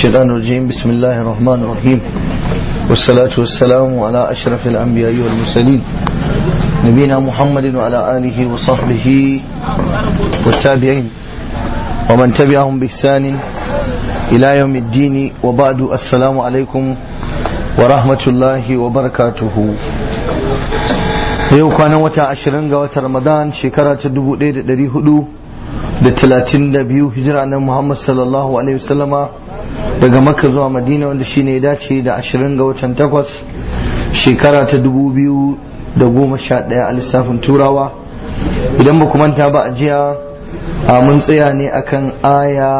الشيطان الرجيم بسم الله الرحمن الرحيم والصلاة والسلام على أشرف الأنبياء والمرسلين نبينا محمد وعلى آله وصحبه والتابعين ومن تبعهم بإحسان إلى يوم الدين وبعد السلام عليكم ورحمة الله وبركاته yau kwanan wata ashirin ga watan ramadan shekara ta dubu ɗaya da ɗari hudu da talatin da biyu hijira na muhammad sallallahu alaihi wasallama daga makka zuwa madina wanda shine ya dace da ashirin ga watan takwas shekara ta dubu biyu da goma sha ɗaya a lissafin turawa idan ba manta ba a jiya mun tsaya ne akan aya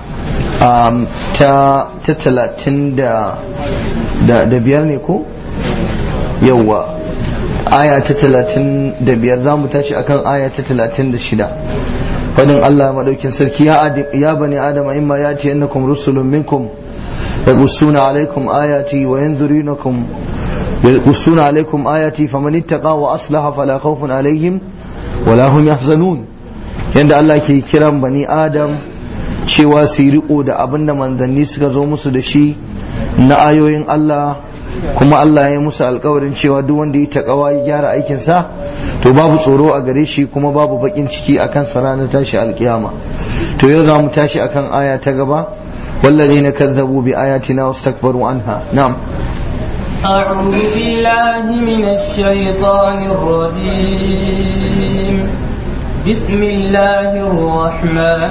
ta talatin da biyar ne ko yauwa aya ta talatin da biyar za mu tashi akan aya ta talatin da shida fadin Allah maɗaukin sarki ya bani adama imma ya ce yannakum rusulun minkum yaqussuna alaikum ayati wa yanzurunakum yaqussuna alaikum ayati faman ittaqa wa aslaha fala khawfun alaihim wala hum yahzanun yanda Allah ke kiran bani adam cewa su riko da abinda manzanni suka zo musu da shi na ayoyin Allah kuma Allah ya musu alkawarin cewa duk wanda ya takawa ya gyara aikinsa to babu tsoro a gare shi kuma babu bakin ciki akan sa ranar tashi alkiyama to yau za mu tashi akan aya ta gaba والذين كذبوا بآياتنا واستكبروا عنها نعم أعوذ بالله من الشيطان الرجيم بسم الله الرحمن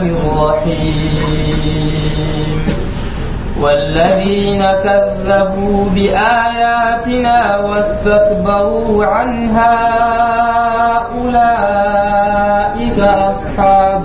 الرحيم والذين كذبوا بآياتنا واستكبروا عنها أولئك أصحاب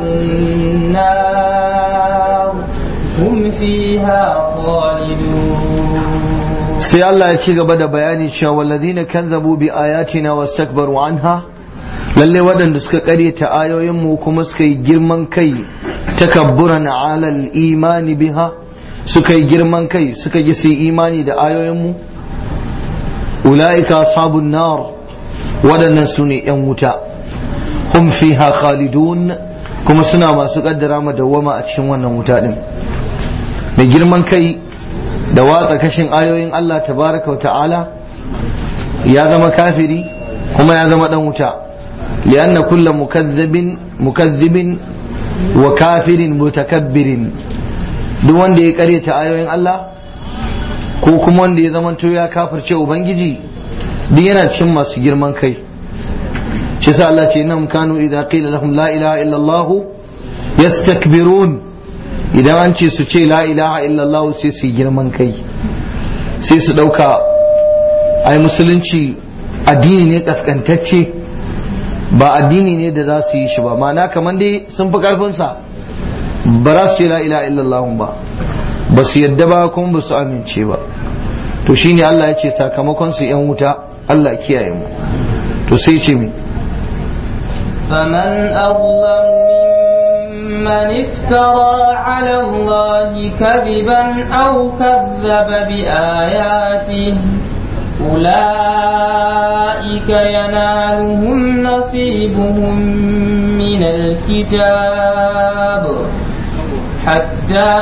النار هم فيها خالدون sai Allah ya ci gaba da bayani cewa walladhina kazzabu bi ayatina wastakbaru anha lalle waɗanda suka ƙaryata ayoyinmu kuma suka yi girman kai takabburan alal imani biha suka yi girman kai suka yi su imani da ayoyinmu ula'ika ashabun nar waɗannan su ne ‘yan wuta hum fiha khalidun kuma suna masu ƙaddara madawwama a cikin wannan wuta ɗin mai girman kai da watsa kashin ayoyin Allah tabaraka wa ta'ala ya zama kafiri kuma ya zama ɗan wuta li'anna kulla mukazzibin mukazzibin wa kafirin mutakabbirin duk wanda ya karyata ayoyin Allah ko kuma wanda ya zamanto ya kafirce ubangiji duk yana cikin masu girman kai shi sa Allah ce nan kanu idza qila lahum la ilaha illa Allah yastakbirun idan an ce su ce la ilaha illa Allah sai su girman kai sai su dauka ai musulunci addini ne kaskantacce ba addini ne da za su yi shi ba ma'ana kamar dai sun fi karfin sa ba za su ce la ila illallah ba ba su yadda ba kuma ba su amince ba to shine Allah ya ce sakamakon su yan wuta Allah kiyaye mu to sai ce mi فمن أظلم ممن افترى على الله كذبا أو كذب بآياته أولئك ينالهم نصيبهم من الكتاب حتى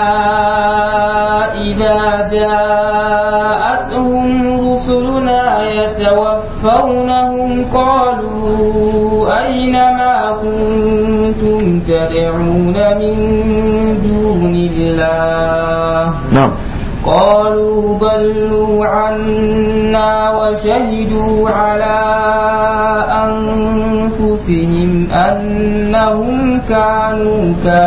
إذا جاءتهم رسلنا يتوفونهم قالوا أين ما كنتم تدعون من دون الله نعم قالوا ضلوا عنا وشهدوا على أنفسهم أنهم كانوا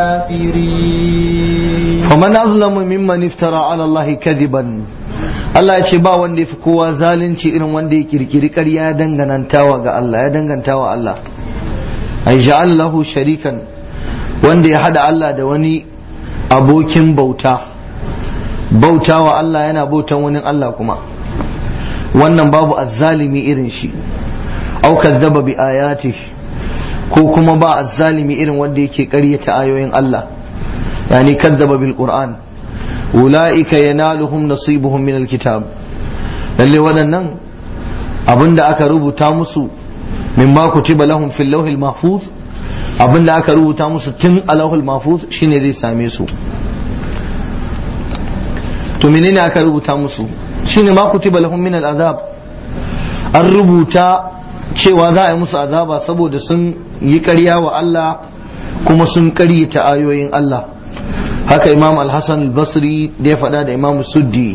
كافرين فمن أظلم ممن افترى على الله كذبا Allah ya ce ba wanda ya fi kowa zalunci irin wanda ya kirkiri ƙarya ya dangantawa ga Allah ya dangantawa Allah ai ja'al lahu sharikan wanda ya hada Allah da wani abokin bauta bautawa Allah yana bautan wani Allah kuma wannan babu azzalimi irin shi au kazzaba bi ayati ko kuma ba azzalimi irin wanda yake ƙaryata ayoyin Allah yani kazzaba bil qur'an ulaika yanaluhum nasibuhum min alkitab lalle waɗannan abinda aka rubuta musu min ma kutiba lahum fil lawhil mahfuz abinda aka rubuta musu tun a lawhil mahfuz shine zai same su to menene aka rubuta musu shine ma kutiba lahum min al'azab an rubuta cewa za a yi musu azaba saboda sun yi ƙarya wa Allah kuma sun ƙaryata ayoyin Allah haka imam al-hassan al-basri da ya faɗa da imam suddi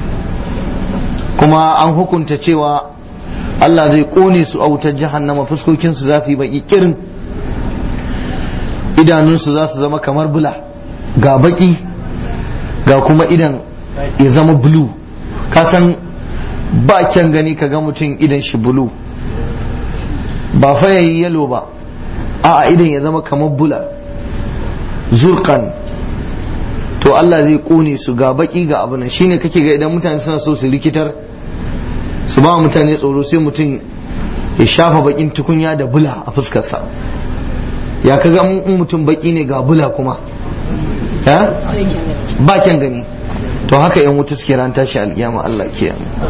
kuma an hukunta cewa Allah zai ƙone su a wutar jahannama fuskokinsu za su yi baƙi kirin idanunsu za su zama kamar bula ga baƙi ga kuma idan ya zama bulu kasan ba kyan gani ka ga mutum idan shi bulu ba fa yayi yalo ba a idan ya zama kamar bula zurkan to Allah zai kone su ga baki ga abu nan shine kake ga idan mutane suna so su rikitar su ba mutane tsoro sai mutum ya shafa bakin tukunya da bula a fuskarsa ya kaga in mutum baki ne ga bula kuma ba kyan gani to haka yan wuta suke ran tashi alkiyama Allah ke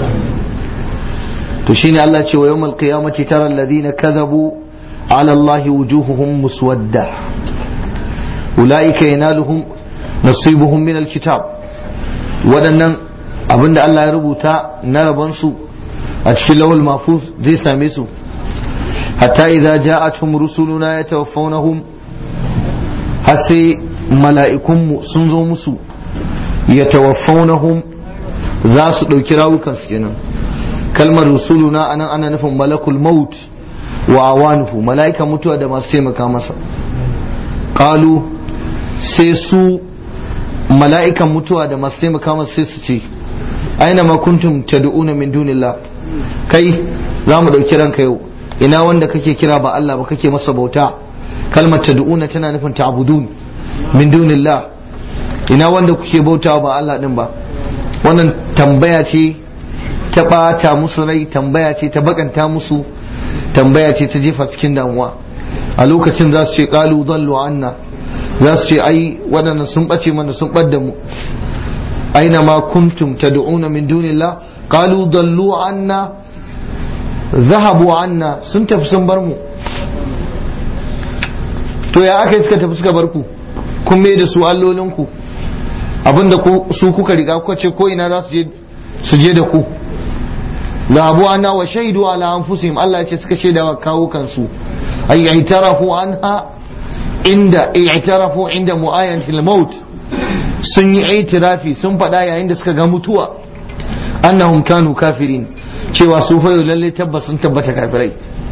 to shine Allah ce wa yawmal qiyamati tara alladhina kadhabu ala Allah wujuhuhum muswadda ulaika yanaluhum nasibuhum min alkitab waɗannan abinda Allah ya rubuta na rabon su a cikin lawal mafuz zai same su hatta idza ja'atuhum rusuluna yatawaffawnahum har sai mala'ikunmu sun zo musu yatawaffawnahum za su ɗauki rawukan su kenan kalmar rusuluna anan ana nufin malakul maut wa awanuhu mala'ikan mutuwa da masu taimaka masa qalu sai su mala'ikan mutuwa da masu taimaka masa sai su ce aina ma kuntum tad'una min dunillah kai za mu ɗauki ranka yau ina wanda kake kira ba Allah ba kake masa bauta kalmar tad'una tana nufin ta'budun min dunillah ina wanda kuke bauta ba Allah din ba wannan tambaya ce ta ɓata musu rai tambaya ce ta bakanta musu tambaya ce ta jefa cikin damuwa a lokacin za su ce qalu dallu anna za su ce ai waɗannan sun ɓace mana sun ɓadda mu aina ma kuntum tad'una min dunillah qalu dallu anna zahabu anna sun tafi sun bar mu to ya aka yi suka tafi suka bar ku kun mai da su allolinku abinda su kuka riga kuka ce ko ina za su je da ku labu anna wa shaidu ala anfusihim Allah ya ce suka shaida wa kawo kansu ay i'tarafu anha inda i'tarafu inda mu'ayyatil maut sun yi itirafi sun faɗa yayin da suka ga mutuwa annahum kanu kafirin cewa su fa lalle tabbas sun tabbata kafirai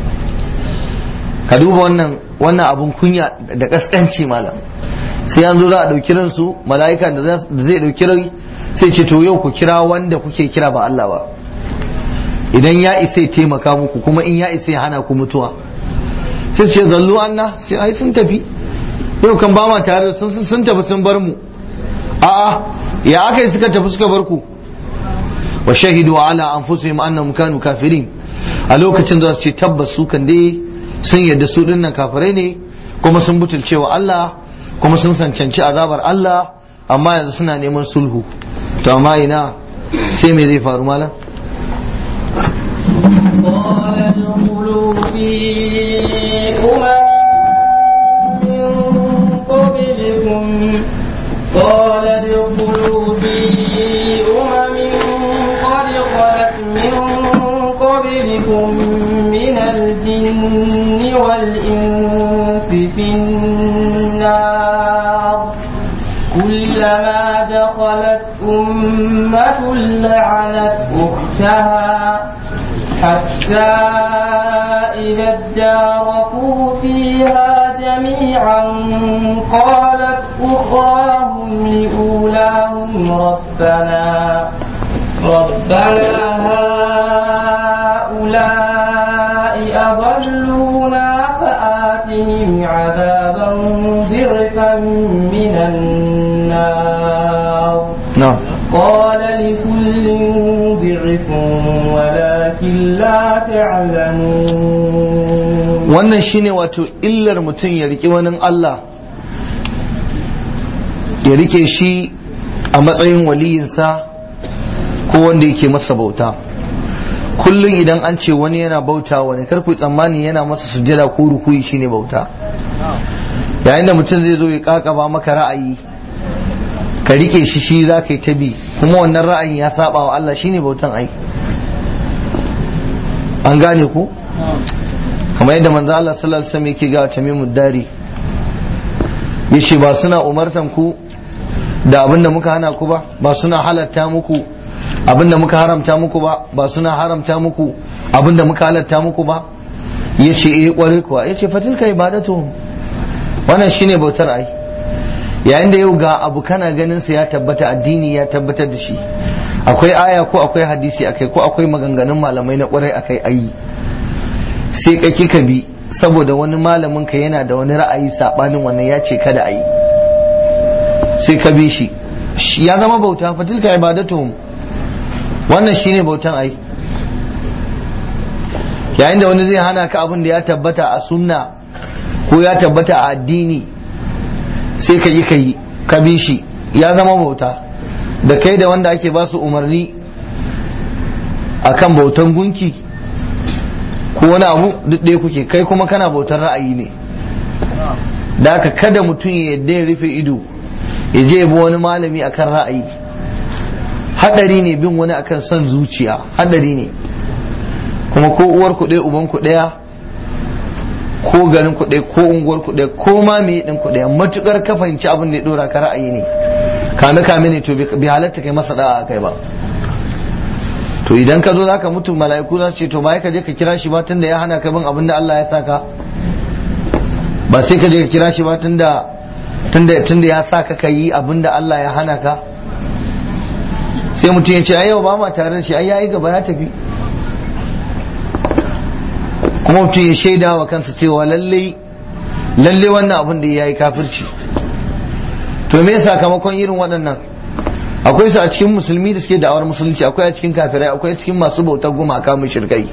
ka duba wannan wannan abun kunya da kaskanci malam sai an zo za a ɗauki ransu mala'ika da zai ɗauki rai sai ce to yau ku kira wanda kuke kira ba Allah ba idan ya isa ya taimaka muku kuma in ya isa ya hana ku mutuwa sai ce zallu anna sai ai sun tafi yau kan ba ma tare sun sun tafi sun bar mu a'a ya aka yi suka tafi suka bar ku wa shahidu ala anfusihim annahum kanu kafirin a lokacin za su ce tabbas su kan dai sun yadda su dinnan kafirai ne kuma sun butulce wa Allah kuma sun sancanci azabar Allah amma yanzu suna neman sulhu to amma ina sai me zai faru malam قال ادخلوا في أمم من قبلكم قال ادخلوا في أمم قد خلت من قبلكم من الجن والإنس في النار كلما دخلت أمة لعنت أختها حتى إذا اداركوا فيها جميعا قالت أخراهم لأولاهم ربنا ربنا هؤلاء أضلونا فآتهم عذابا ضعفا من النار na'am قال لكل ضعف ولكن لا تعلمون wannan shine wato illar mutum ya riƙe wani Allah ya rike shi a matsayin waliyinsa ko wanda yake masa bauta kullum idan an ce wani yana bauta wani karku tsammani yana masa sujjada ko rukuyi shine bauta yayin da mutum zai zo ya kakaba maka ra'ayi ka rike shi shi za ka yi ta bi kuma wannan ra'ayin ya saba wa Allah shine bautan ai an gane ku kamar yadda manzo Allah sallallahu alaihi wasallam yake ga tamimud dari yace ba suna umartan ku da abin da muka hana ku ba ba suna halatta muku abin da muka haramta muku ba ba suna haramta muku abin da muka halatta muku ba yace eh kware kuwa yace fatilka ibadatu wannan shine bautar ai yayin da yau ga abu kana ganin sa ya tabbata addini ya tabbatar da shi akwai aya ko akwai hadisi akai ko akwai maganganun malamai na kwarai akai ayi sai ka kika bi saboda wani malamin ka yana da wani ra'ayi sabanin wannan ya ce kada ayi sai ka bi shi ya zama bauta fatilka ibadatuhum wannan shine bautan ai yayin da wani zai hana ka abin da ya tabbata a sunna ko ya tabbata a addini sai ka yi ka yi ka bi shi ya zama bauta da kai da wanda ake ba su umarni akan bautan gunki ko wani abu duk ɗaya kuke kai kuma kana bautar ra'ayi ne da haka kada mutum ya yadda ya rufe ido ya je ya bi wani malami akan ra'ayi hadari ne bin wani akan son zuciya hadari ne kuma ko uwar ku ɗaya uban ku ɗaya ko garin ku ɗaya ko unguwar ku ɗaya ko ma me ɗin ku ɗaya matukar ka fahimci abin da ya dora ka ra'ayi ne kame kame ne to bi halatta kai masa da'a kai ba to idan ka zo zaka mutu mala'iku za su ce to ba ka je ka kira shi ba tunda ya hana ka bin abin da Allah ya saka ba sai ka je ka kira shi ba tunda tunda tunda ya saka ka yi abin da Allah ya hana ka sai mutum ya ce ai yau ba ma tare da shi ai yayi gaba ya tafi kuma mutum ya shaida wa kansa cewa lalle lalle wannan abin da ya yi kafirci to me sakamakon irin waɗannan akwai su a cikin musulmi da suke da'awar musulunci akwai a cikin kafirai akwai a cikin masu bautar gumaka mushrikai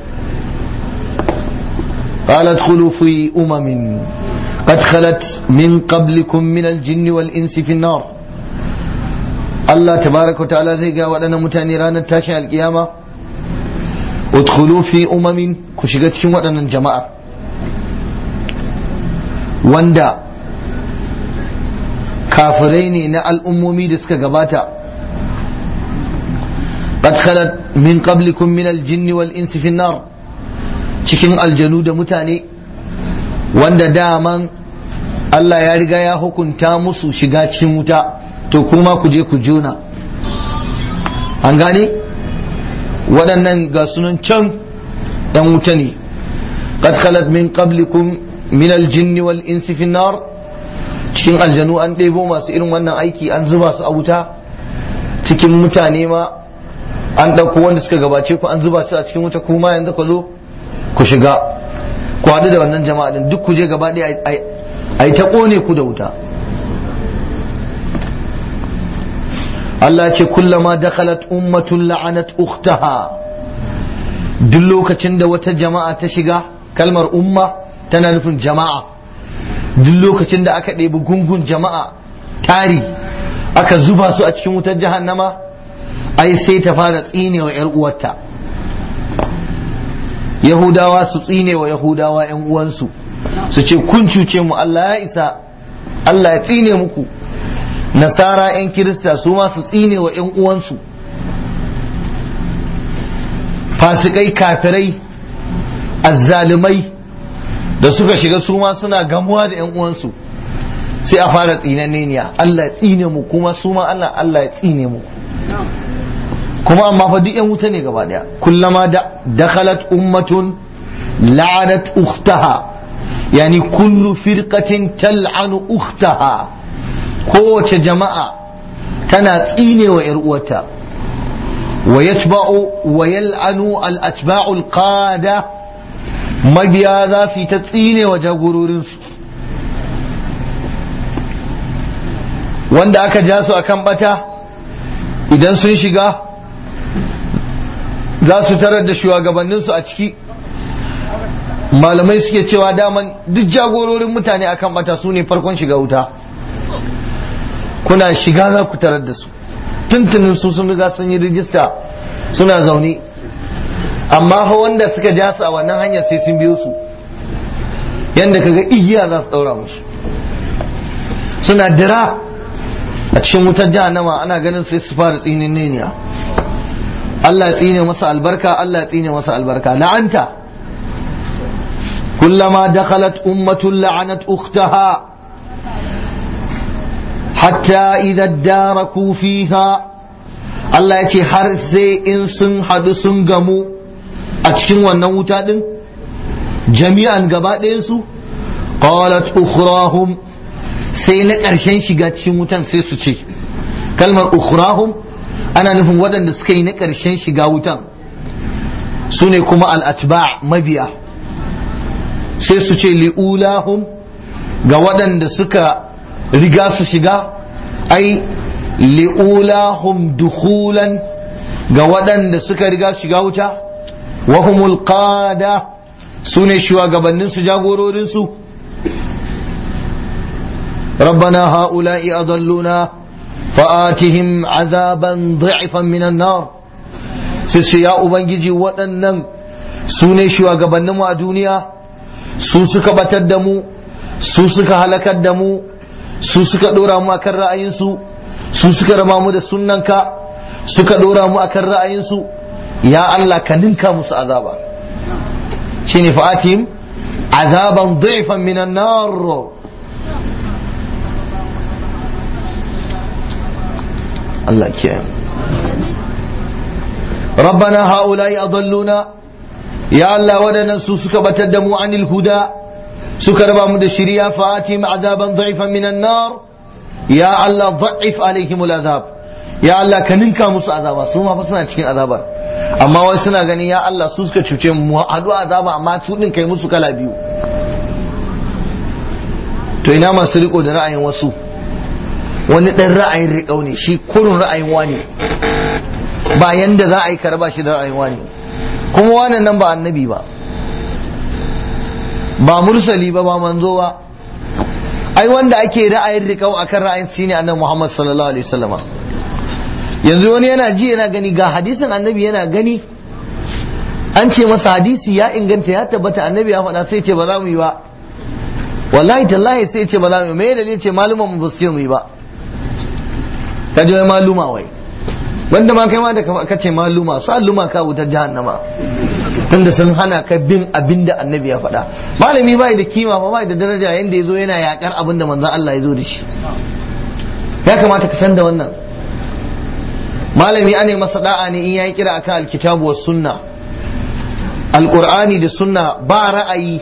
قالت خلوا في أمم قد خلت من قبلكم من الجن والإنس في النار الله تبارك وتعالى زي قال ودنا متاني رانا تاشي القيامة udkhulu fi umamin ku shiga cikin waɗannan jama'a wanda kafirai ne na al'ummomi da suka gabata qad khalat min qablikum min al-jinn wal insi fi nar cikin aljanu da mutane wanda daman Allah ya riga ya hukunta musu shiga cikin wuta to kuma ku je ku jona an gane waɗannan ga sunan can ɗan wuta ne qad khalat min qablikum min al-jinn wal insi fi nar cikin aljanu an ɗebo masu irin wannan aiki an zuba su a wuta cikin mutane ma an ɗauko wanda suka gabace ku an zuba su a cikin wuta kuma yanzu ku zo ku shiga ku haɗu da wannan jama'a din duk ku je gaba ɗaya a yi ta ƙone ku da wuta Allah ce kullama dakhalat ummatun la'anat ukhtaha duk lokacin da wata jama'a ta shiga kalmar umma tana nufin jama'a duk lokacin da aka ɗebi gungun jama'a tari aka zuba su a cikin wutar jahannama ai sai ta fara tsinewa yar uwarta yahudawa su tsinewa yahudawa yan uwansu su ce kun cuce mu Allah ya isa Allah ya tsine muku nasara 'yan kirista su ma su tsine wa 'yan uwansu fasikai kafirai azzalumai da suka shiga su ma suna gamuwa da 'yan uwansu sai a fara tsinanneniya Allah ya tsine mu kuma su ma Allah Allah ya tsine mu kuma amma fa duk 'yan wuta ne gaba daya kullama da dakhalat ummatun la'anat ukhtaha yani kullu firqatin tal'anu ukhtaha kowace jama'a tana tsine wa uwarta wa yatba'u wa yal'anu al-atba'u al-qada mabiya za su yi ta tsine wa jagororinsu wanda aka ja su akan bata idan sun shiga za su tarar da shugabanninsu a ciki malamai suke cewa daman duk jagororin mutane akan bata su ne farkon shiga wuta kuna shiga za ku tarar da su tuntunin su sun riga sun yi rijista suna zaune amma fa wanda suka ja su a wannan hanyar sai sun biyo su yadda kaga igiya za su daura musu suna dira a cikin wutar jahannama ana ganin sai su fara tsinin neniya Allah ya tsine masa albarka Allah ya tsine masa albarka la'anta kullama dakhalat ummatun la'anat ukhtaha hatta idza daraku fiha Allah ya ce har sai in sun hadu sun gamu a cikin wannan wuta din jami'an gaba ɗayansu qalat ukhrahum sai na ƙarshen shiga cikin wutan sai su ce kalmar ukhrahum ana nufin waɗanda suka yi na ƙarshen shiga wutan su ne kuma al'atba mabiya sai su ce li'ulahum ga waɗanda suka riga su shiga ai li'ulahum dukhulan ga waɗanda suka riga shiga wuta wahumul qada su ne shugabanninsu jagororinsu ربنا هؤلاء أضلونا فآتهم عذابا ضعفا من النار sai ya ubangiji waɗannan su ne shugabanninmu a duniya su suka batar da mu su suka halakar da mu su suka ɗora mu akan ra'ayinsu su suka rama mu da sunnanka suka ɗora mu akan ra'ayinsu ya Allah ka ninka musu azaba shine fa'atihim azaban dhifan minan nar Allah kiyaye ربنا هؤلاء أضلونا يا الله ودنا سوسك بتدموا عن الهدى سكر بامد الشريعة فآتهم عذابا ضعفا من النار يا الله ضعف عليهم العذاب يا الله كننكا musu azaba su ma fa suna cikin azabar amma wai suna gani ya Allah su suka cuce mu hadu azaba amma su din kai musu kala biyu to ina masu riko da ra'ayin wasu wani dan ra'ayin riƙau ne shi kurun ra'ayin wani ba yanda za a yi karba shi da ra'ayin wani kuma wannan nan ba annabi ba ba mursali ba ba manzo ba ai wanda ake ra'ayin riƙau akan ra'ayin shi ne annabi Muhammad sallallahu alaihi wasallama yanzu wani yana ji yana gani ga hadisin annabi yana gani an ce masa hadisi ya inganta ya tabbata annabi ya faɗa sai ce ba za mu yi ba wallahi tallahi sai ce ba za mu yi me dalilin ce maluman mu ba su ce mu yi ba ka ji maluma wai wanda ma kai ma da ka ce maluma su alluma ka wutar jahannama tunda sun hana ka bin abin da annabi ya faɗa malami bai da kima ba bai da daraja yanda ya zo yana yakar abin da manzon Allah ya zo da shi ya kamata ka san da wannan malami ane masa da'a ne in yayi kira akan alkitabu was sunna alqur'ani da sunna ba ra'ayi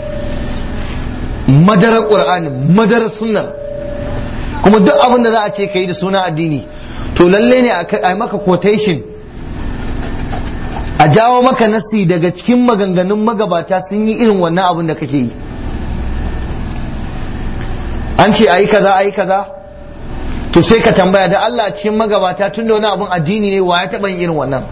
madarar qur'ani madarar sunna kuma duk abin da za a ce kai da suna addini to lalle ne a maka quotation a jawo maka nasi daga cikin maganganun magabata sun yi irin wannan abin da kake yi an ce ayi kaza ayi kaza to sai ka tambaya da Allah cikin magabata tun da wani abin addini ne wa ya taɓa yin irin wannan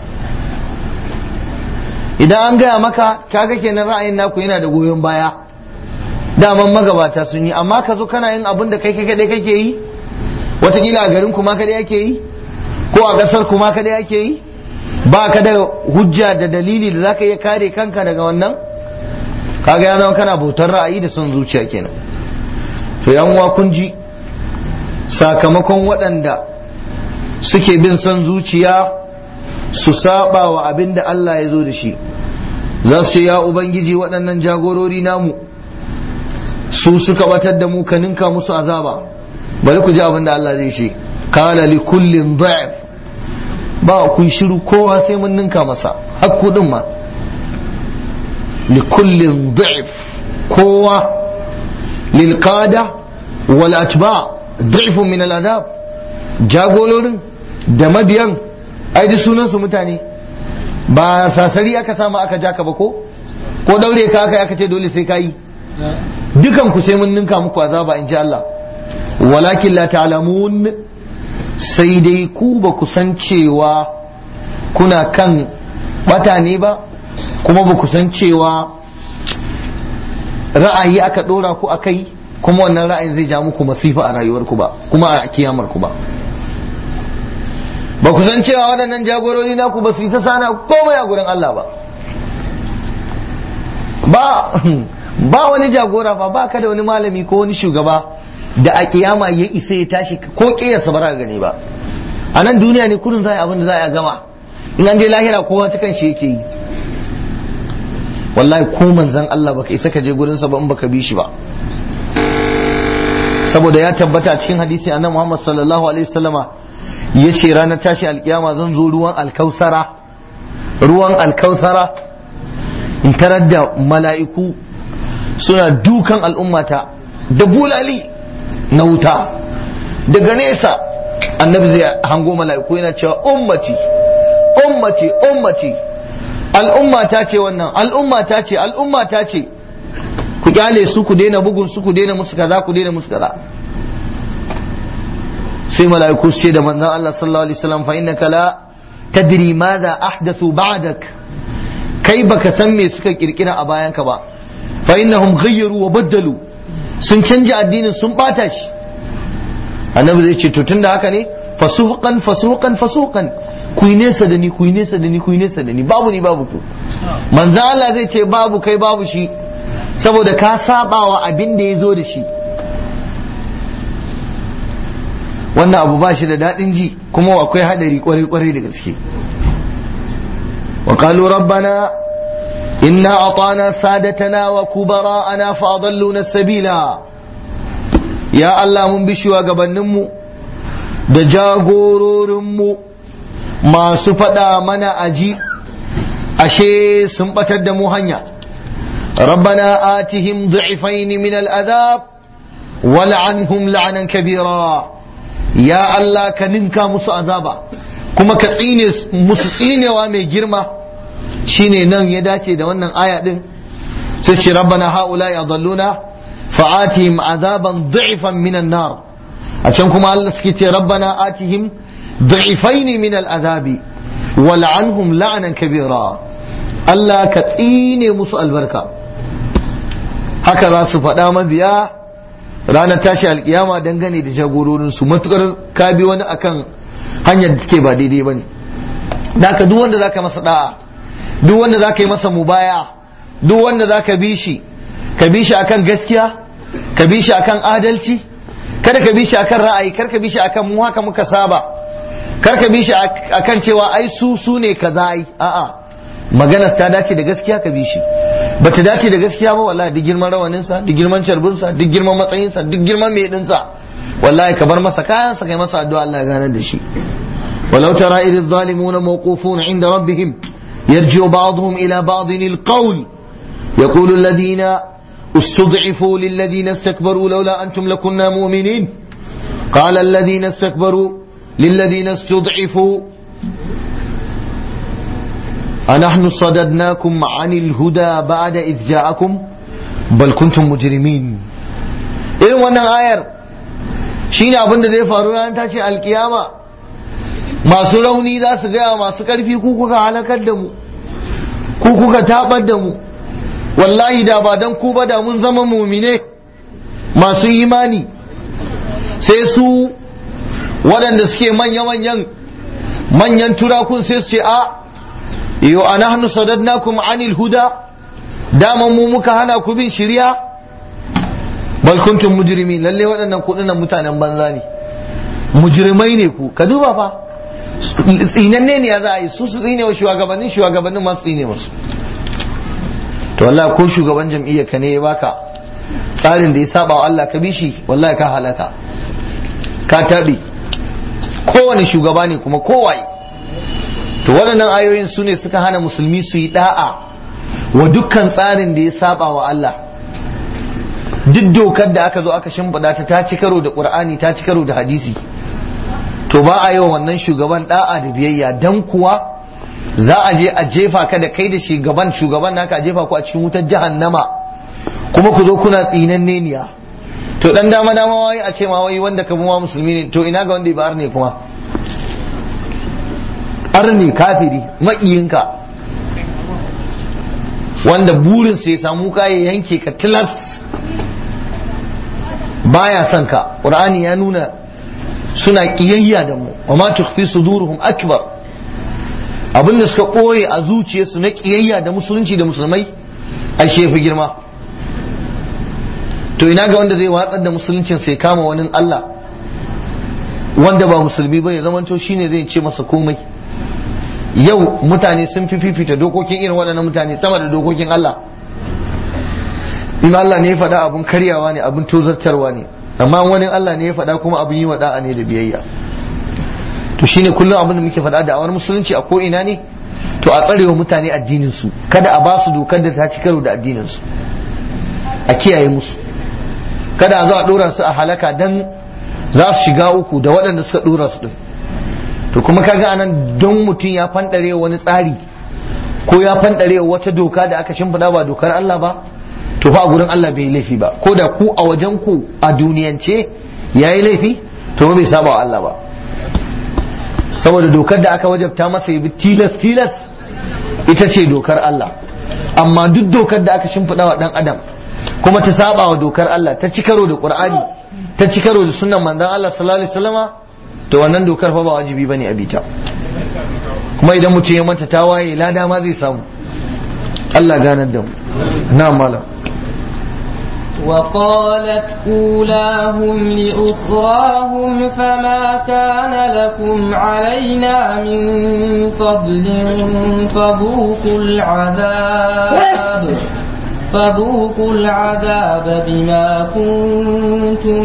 idan an gaya maka kaga kenan ra'ayin naku yana da goyon baya daman magabata sun yi amma ka zo kana yin abin da kai kadai kake yi watakila a garin kuma kadai ake yi ko a ƙasar kuma kadai ake yi ba ka da hujja da dalili da zaka iya kare kanka daga wannan kaga ya zama kana bautar ra'ayi da son zuciya kenan to yan uwa kun ji sakamakon waɗanda suke bin son zuciya su saba wa abin da Allah ya zo da shi za su ce ya ubangiji waɗannan jagorori namu su suka batar da mu ka ninka musu azaba bari ku ji abin da Allah zai ce kala li kullin dha'if ba kun shiru kowa sai mun ninka masa hakku din ma li kullin dha'if kowa lil qada wal atba dha'ifun min al adab jagolorin da mabiyan ai duk sunan su mutane ba sasari aka samu aka jaka ba ko ko daure ka aka aka ce dole sai kayi dukan ku sai mun ninka muku azaba in ji Allah walakin la ta'lamun sai dai ku ba ku san cewa kuna kan bata ne ba kuma ba ku san cewa ra'ayi aka dora ku akai kuma wannan ra'ayin zai ja muku masifa a rayuwarku ba kuma a kiyamar ku ba ba ku san cewa waɗannan jagorori naku ba su yi sana komai a gurin Allah ba ba ba wani jagora fa ba ka da wani malami ko wani shugaba da a kiyama ya isa ya tashi ko kiyarsa ba za ka gani ba a nan duniya ne kudin za a yi abin da za a gama in an je lahira kowa ta kan shi yake yi wallahi ko manzan Allah baka isa ka je gurin sa ba in baka bi shi ba saboda ya tabbata cikin hadisi annabi Muhammad sallallahu alaihi wasallama yace ranar tashi alkiyama zan zo ruwan alkausara ruwan alkausara in tarar da mala'iku suna dukan al'ummata da bulali na wuta daga nesa annabi zai hango mala'iku yana cewa ummati ummati ummati al'umma ta ce wannan al'umma ta ce al'umma ta ce ku kyale su ku daina bugun su ku daina musu kaza ku daina musu kaza sai mala'iku su ce da manzon Allah sallallahu alaihi wasallam fa innaka la tadri madha ahdathu ba'dak kai baka san me suka kirkira a bayanka ba fa innahum ghayyaru wa baddalu sun canja addinin sun bata shi annabi zai ce to tunda haka ne fasuqan fasuqan fasuqan ku yi nesa da ni ku yi nesa da ni ku yi nesa da ni babu ni babu ku manzo Allah zai ce babu kai babu shi saboda ka sabawa abin da ya zo da shi wannan abu ba shi da daɗin ji kuma akwai haɗari kwarai kwarai da gaske wa qalu rabbana inna atana sadatana wa kubara'ana fa adalluna sabila ya Allah mun bi shugabanninmu da jagororinmu masu faɗa mana aji ashe sun batar da mu hanya rabbana atihim du'ifain min al'adab wal'anhum la'anan kabira ya Allah ka ninka musu azaba kuma ka tsine musu tsinewa mai girma shine nan ya dace da wannan aya din sai ce rabbana haula yadalluna fa'atihim azaban du'ifan min an-nar a can kuma Allah suke ce rabbana atihim ضعفين من العذاب ولعنهم لعنا كبيرا Allah ka tsine musu albarka haka za su faɗa mabiya ranar tashi alkiyama dangane da jagororinsu matukar ka bi wani akan hanyar da take ba daidai ba ne ka duk wanda za ka masa da'a duk wanda za ka yi masa mubaya duk wanda za ka bi shi ka bi shi akan gaskiya ka bi shi akan adalci kada ka bi shi akan ra'ayi kar ka bi shi akan mu haka muka saba kar ka bi shi akan cewa ai su su ne kaza ai a'a maganar ta dace da gaskiya ka bi shi bata dace da gaskiya ba wallahi duk girman rawanin sa duk girman carbin sa duk girman matsayin sa duk girman mai din sa wallahi ka bar masa kayan sa kai masa addu'a Allah ya gane da shi ولو ترى إذ الظالمون موقوفون عند ربهم يرجع بعضهم إلى بعض القول يقول الذين استضعفوا للذين استكبروا لولا أنتم لكنا مؤمنين قال الذين استكبروا للذين استضعفوا أنحن صددناكم عن الهدى بعد إذ جاءكم بل كنتم مجرمين إذن وانا آير شين أبن دي فارونا أنت شيء القيامة masu rauni za su gaya masu ƙarfi ku kuka halakar da mu ku kuka tabar da mu wallahi da ba dan ku ba da mun zama mumine masu imani sai su waɗanda suke manya-manyan manyan turakun sai su ce a yo ana hannu sadadnakum anil huda daman mu muka hana ku bin shirya bal kuntum mujrimin lalle waɗannan kuɗin mutanen banza ne mujrimai ne ku ka duba fa tsinanne ne ya za a yi su su tsine wa shugabannin shugabannin masu tsine musu to wallahi ko shugaban jam'iyyar ka ne ya baka tsarin da ya saba wa Allah ka bi shi wallahi ka halaka ka tabi kowane shugaba ne kuma kowaye to waɗannan ayoyin su ne suka hana musulmi su yi da'a wa dukkan tsarin da ya saba wa Allah duk dokar da aka zo aka shimfiɗa ta ta ci karo da ƙur'ani ta ci karo da hadisi to ba a yi wa wannan shugaban da'a da biyayya dan kuwa za a je a jefa ka da kai da shugaban shugaban naka a jefa ku a cikin wutar jahannama kuma ku zo kuna tsinan neniya to dan dama dama wai a ce ma wai wanda ka ma musulmi ne to ina ga wanda ba ne kuma arni kafiri maƙiyinka wanda burin ya samu ka ya yanke ka tilas baya son ka qur'ani ya nuna suna kiyayya da mu wa ma tukhfi suduruhum akbar abinda suka koye a zuciyarsu na kiyayya da musulunci da musulmai a shefi girma to ina ga wanda zai watsar da musuluncin sai kama wani Allah wanda ba musulmi ba ya zamanto shine zai ce masa komai yau mutane sun fi fifita dokokin irin waɗannan mutane sama da dokokin Allah in Allah ne ya faɗa abun karyawa ne abun tozartarwa ne amma wani Allah ne ya faɗa kuma abun yi da'a ne da biyayya to shine kullum abin da muke faɗa da awar musulunci a ko ina ne to a tsarewa mutane addinin su kada a ba su dokar da ta ci karo da addinin su a kiyaye musu kada a zo a dora su a halaka dan za su shiga uku da waɗanda suka dora su din to kuma kaga anan don mutum ya fanɗare wani tsari ko ya fanɗare wata doka da aka shimfiɗa ba dokar Allah ba to fa a gurin Allah bai laifi ba ko da ku a wajen ku a duniyance yayi laifi to bai saba wa Allah ba saboda dokar da aka wajabta masa yi tilas tilas ita ce dokar Allah amma duk dokar da aka shimfiɗa wa ɗan adam kuma ta saba wa dokar Allah ta ci karo da Qur'ani ta ci karo da sunnan manzon Allah sallallahu alaihi wasallama to wannan dokar fa ba wajibi bane a bita kuma idan mutum ya manta tawaye lada ma zai samu Allah ganar da mu na malam وقالت أولاهم لأخراهم فما كان لكم علينا من فضل فذوقوا العذاب فذوقوا العذاب بما كنتم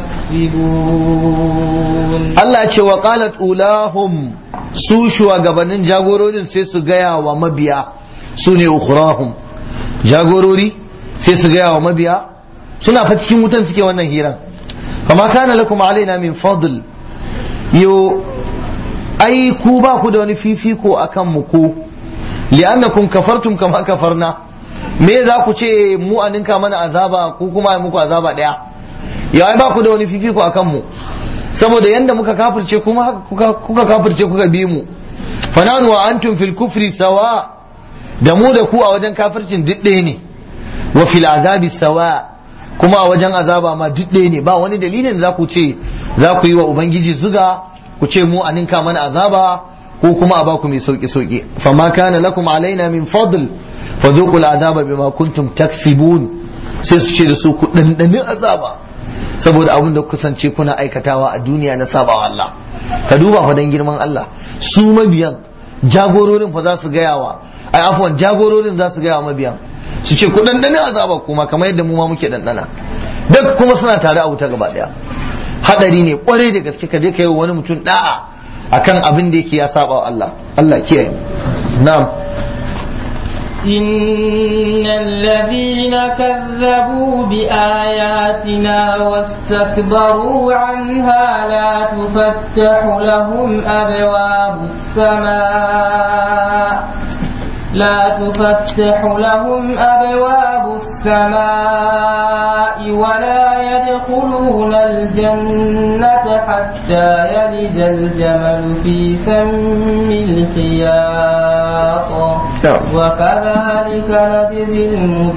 تكسبون Allah ce wa qalat ulahum su shugabannin jagororin sai su gaya wa mabiya su ne ukhrahum jagorori sai su gaya wa mabiya suna fa cikin wutan suke wannan hiran kama kana lakum alaina min fadl yo ai ku ba ku da wani fifiko akan mu ku li'annakum kafartum kama kafarna me za ku ce mu a ninka mana azaba ku kuma ai muku azaba daya ya ai ba ku da wani fifiko akan mu saboda yanda muka kafirce kuma kuka kuka kafirce kuka bi mu fananu wa antum fil kufri sawa da mu da ku a wajen kafircin duk ɗaya ne wa fil azabi sawa kuma a wajen azaba ma duk ɗaya ne ba wani dalilin za ku ce za ku yi wa ubangiji zuga ku ce mu a ninka mana azaba ko kuma a baku mai sauki sauki fama kana lakum alaina min fadl fadhuqul azaba bima kuntum taksibun sai su ce da su ku dandani azaba saboda abin da kusance kuna aikatawa a duniya na sabawa Allah ka duba fa dan girman Allah su mabiyan jagororin fa za su gaya wa ai afwan jagororin za su gaya wa mabiyan su ce ku dandani azaba kuma kamar yadda mu ma muke dandana duk kuma suna tare a wuta gaba daya hadari ne kwarai da gaske ka je ka yi wani mutum da'a akan abin da yake ya saba wa Allah Allah kiyaye na'am إن الذين كذبوا بآياتنا واستكبروا عنها لا تفتح لهم أبواب السماء لا تفتح لهم أبواب السماء ولا يدخلون الجنة حتى يلج الجمل في سم الخياط وكذلك نجزي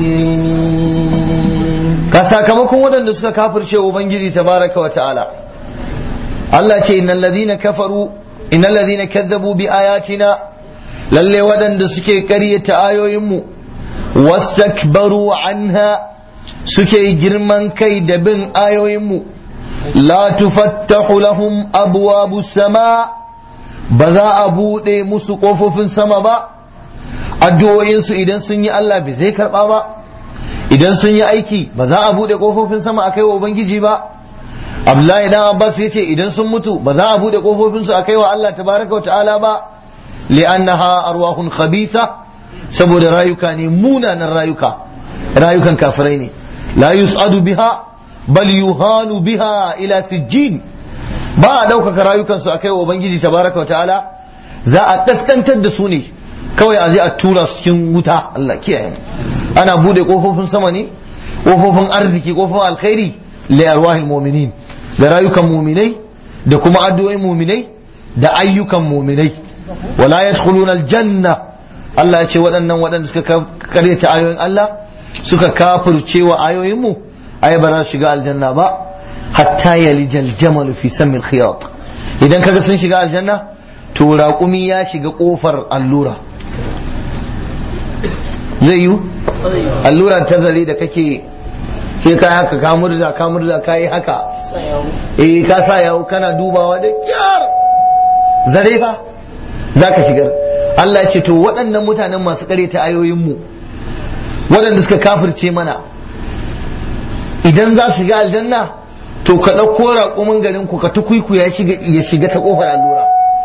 المجرمين ka sakamakon waɗanda suka kafirce ubangiji tabaraka wa ta'ala Allah ce innal ladhina kafaru innal ladhina kazzabu bi ayatina lalle waɗanda suke ƙaryata ayoyinmu wastakbaru anha suke girman kai da bin ayoyinmu la tufattahu lahum abwabu sama ba za a buɗe musu ƙofofin sama ba addu'o'insu idan sun yi Allah bai zai karɓa ba idan sun yi aiki ba za a buɗe ƙofofin sama a kai wa Ubangiji ba Abdullahi dan Abbas ya ce idan sun mutu ba za a buɗe ƙofofinsu a kai wa Allah tabaraka wa ta'ala ba li'annaha arwahun khabitha saboda rayuka ne munanan rayuka rayukan kafirai ne la yus'adu biha bal yuhanu biha ila sijjin ba a ɗaukaka rayukansu a kai wa Ubangiji tabaraka wa ta'ala za a kaskantar da su ne kawai a je a tura su cikin wuta Allah kiyaye ana bude kofofin sama ne kofofin arziki kofofin alkhairi li arwahil mu'minin da rayukan mu'minai da kuma addu'o'in mu'minai da ayyukan mu'minai wala yadkhuluna aljanna Allah ya ce waɗannan waɗanda suka karyata ayoyin Allah suka kafirce wa ayoyin mu ai ba za su shiga aljanna ba hatta yalijal jamal fi samil khiyat idan kaga sun shiga aljanna to raƙumi ya shiga ƙofar allura zai yi allura ta zare da kake sai ka haka ka murza ka murza ka yi haka eh ka sa yawo kana dubawa da kyar zare fa za ka shigar Allah ya ce to waɗannan mutanen masu ta ayoyinmu waɗanda suka kafirce mana idan za su shiga aljanna to ka ɗauko raƙumin garin ku ka tukuiku ya shiga ya shiga ta ƙofar allura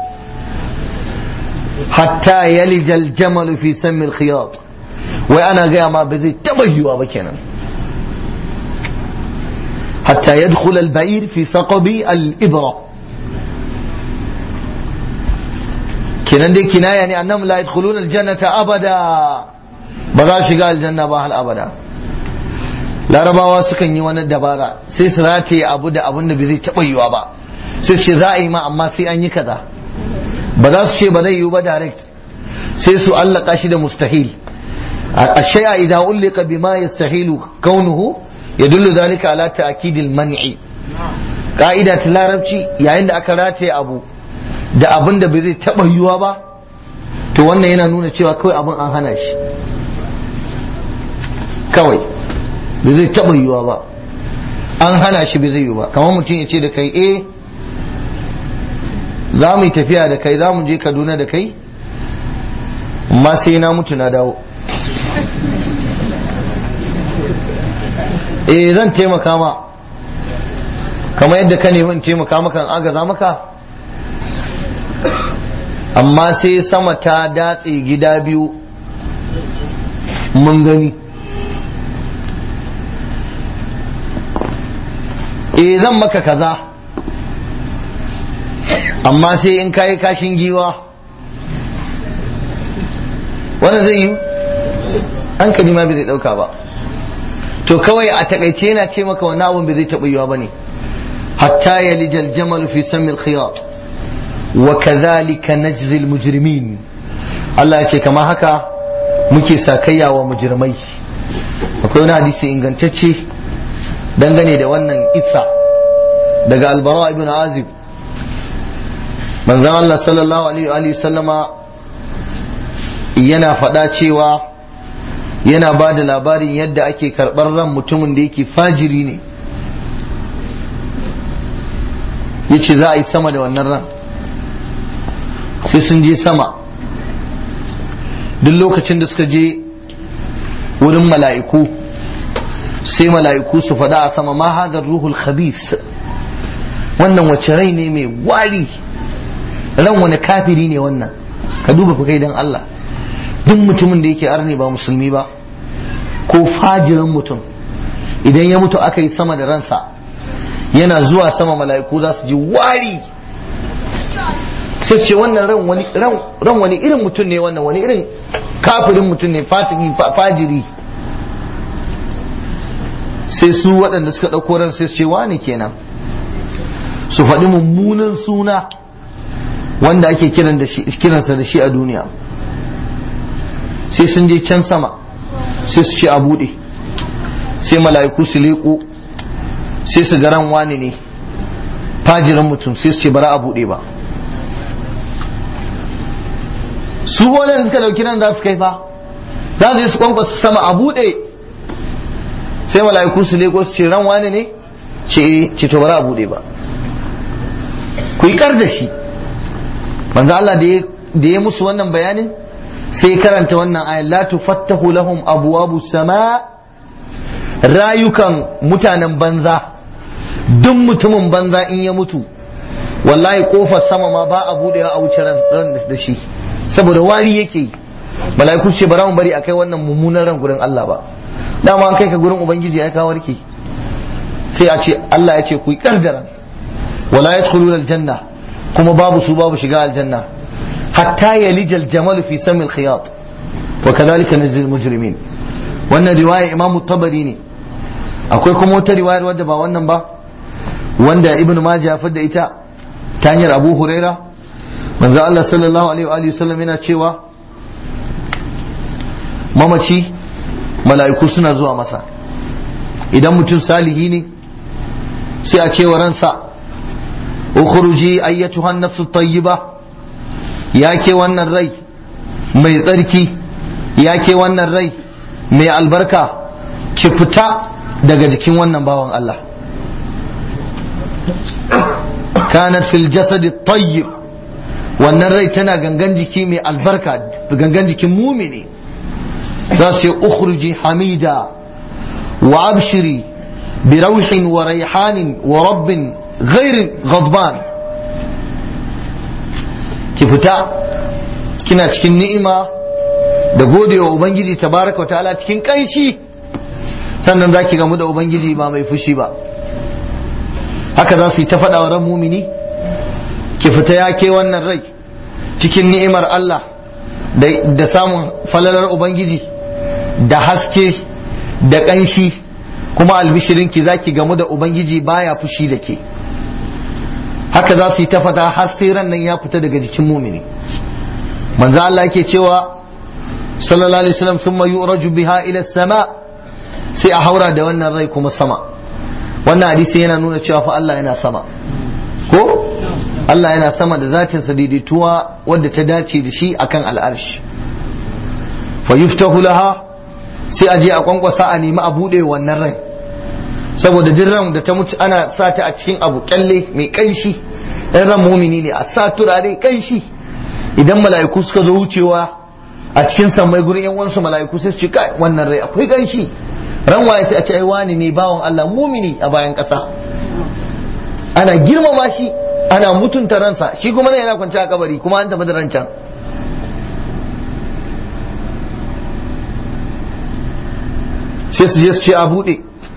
hatta yalijal jamal fi sammil khiyat wai ana gaya ma ba zai taɓa yiwuwa ba kenan hatta yadkhul al-ba'ir fi thaqabi al-ibra kenan dai kinaya ne annam la yadkhuluna al-jannata abada ba za su shiga aljanna ba hal abada larabawa sukan yi wani dabara sai su rataye abu da abin da bai zai taɓa yiwa ba sai su ce za a yi ma amma sai an yi kaza ba za su ce ba zai yiwu ba direct sai su allaka shi da mustahil الشيء إذا علق بما يستحيل كونه يدل ذلك على تأكيد المنع قاعدة larabci yayin da aka rataye abu da abin da bai zai taɓa yiwuwa ba to wannan yana nuna cewa kawai abin an hana shi kawai bai zai taɓa yiwuwa ba an hana shi bai zai yiwu ba kamar mutum ya ce da kai eh za mu yi tafiya da kai za mu je kaduna da kai amma sai na mutu na dawo eh zan taimaka ma kamar yadda ka nemi in taimaka maka in agaza maka amma sai sama ta datse gida biyu mun gani eh zan maka kaza amma sai in kayi kashin giwa wannan zai yi hankali ma bai zai dauka ba to kawai a takaice yana ce maka wani abun bai zai taɓa yiwa ba ne hatta ya lijal jamal fi samil khiyat wa kadhalika najzi al mujrimin Allah ya ce kamar haka muke sakayya wa mujrimai akwai wani hadisi ingantacce dangane da wannan isa daga albara ibn azib manzon Allah sallallahu alaihi wa sallama yana faɗa cewa yana ba da labarin yadda ake karɓar ran mutumin da yake fajiri ne ya ce za a yi sama da wannan ran sai sun je sama duk lokacin da suka je wurin mala'iku sai mala'iku su faɗa a sama ma hadar ruhul khabis wannan wace rai ne mai wari ran wani kafiri ne wannan ka duba fa kai dan Allah duk mutumin da yake arni ba musulmi ba ko fajirin mutum idan ya mutu aka yi sama da ransa yana zuwa sama mala'iku za su ji wari sai ce wannan ran wani irin mutum ne wannan wani irin kafirin mutum ne fajiri sai su waɗanda suka ɗauko ran sai su ce wani kenan su faɗi mummunan suna wanda ake kiransa da shi a duniya sai sun je can sama sai su ce a buɗe sai mala'iku su leƙo sai su garan wani ne fajirin mutum sai su ce bara a buɗe ba su wannan suka dauki nan za su kai fa za su je su kwankwasa sama a buɗe sai mala'iku su leƙo su ce ran wani ne ce ce to bara a buɗe ba ku yi kar da shi manzo Allah da ya musu wannan bayanin sai karanta wannan ayan la tufattahu lahum abwabu sama rayukan mutanen banza duk mutumin banza in ya mutu wallahi kofar sama ma ba a budewa a wuce ran da shi saboda wari yake yi mala'iku ce bara mu bari akai wannan mummunan ran gurin Allah ba dama an kai ka gurin ubangiji ya kawo warke sai a ce Allah ya ce ku yi ran wala yadkhuluna aljanna kuma babu su babu shiga aljanna hatta yalija aljamal fi samil khiyat wa kadhalika najzi almujrimin wannan riwaya imamu tabari ne akwai kuma wata riwayar wadda ba wannan ba wanda ibn majah ya fadda ita ta hanyar abu huraira manzo Allah sallallahu alaihi wa alihi wasallam yana cewa mamaci mala'iku suna zuwa masa idan mutum salihi ne sai a cewa ransa ukhruji ayyatuha an-nafsu tayyiba ya ke wannan rai mai tsarki ya ke wannan rai mai albarka ki fita daga jikin wannan bawan Allah kanat fil jasadi tayyib wannan rai tana gangan jiki mai albarka gangan jikin mumini za su yi ukhruji hamida wa abshiri bi rauhin wa raihanin wa rabbin ghairin ghadban ki fita kina cikin ni'ima da godewa ubangiji tabaraka wa ta'ala cikin kanshi sannan za ki gamu da ubangiji ba mai fushi ba haka za su yi ta faɗa wa ran mumini ki fita ya ke wannan rai cikin ni'imar Allah da samun falalar ubangiji da haske da ƙanshi kuma albishirinki za ki gamu da ubangiji baya fushi da ke haka za su yi ta fata har sai ran nan ya fita daga jikin mumini manzo Allah yake cewa sallallahu alaihi wasallam thumma yuraju biha ila sama sai a haura da wannan rai kuma sama wannan hadisi yana nuna cewa fa Allah yana sama ko Allah yana sama da zatinsa daidaituwa wadda ta dace da shi akan al'arshi fa yuftahu laha sai a je a kwankwasa a nemi a bude wannan rai saboda duk ran da ta mutu ana sa ta a cikin abu kyalle mai kanshi ɗan ran mumini ne a sa turare kanshi idan mala'iku suka zo wucewa a cikin sammai gurin yan uwansu mala'iku sai su ce kai wannan rai akwai kanshi ran waye sai a ce ai wani ne bawan Allah mumini a bayan ƙasa ana girmama shi ana mutunta ransa shi kuma ne yana kwance a kabari kuma an tafi da ran can sai su je su ce a buɗe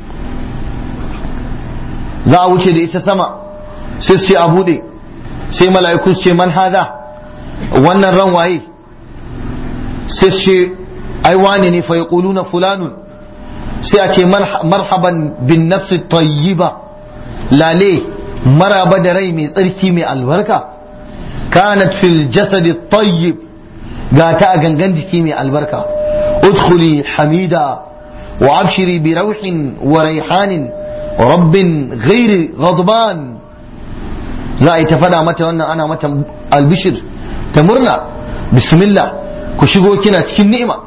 za a wuce da ita sama sai su ce a buɗe sai mala'iku su ce man haza wannan ran waye sai su ce ai wane ne fa yaquluna fulanun sai a ce marhaban bin nafsi tayyiba lale maraba da rai mai tsarki mai albarka kanat fil jasadi tayyib ga ta a gangan jiki mai albarka udkhuli hamida wa abshiri bi rauhin wa raihanin rabbin ghairi ghadban za a yi ta faɗa mata wannan ana mata albishir ta murna bismillah ku shigo kina cikin ni'ima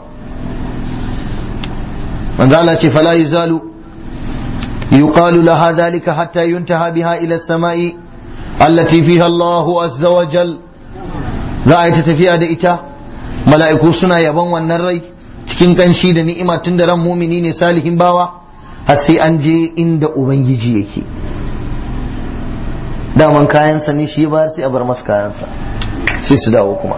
manzo Allah ce fala yuzalu yuqalu laha dhalika hatta yuntaha biha ila as-sama'i allati fiha Allahu azza wa jal za a yi ta tafiya da ita mala'iku suna yaban wannan rai cikin kanshi da ni'ima tun da ran mumini ne salihin bawa har sai an je inda ubangiji yake daman kayansa ne shi ba sai a bar masa kayansa sai su dawo kuma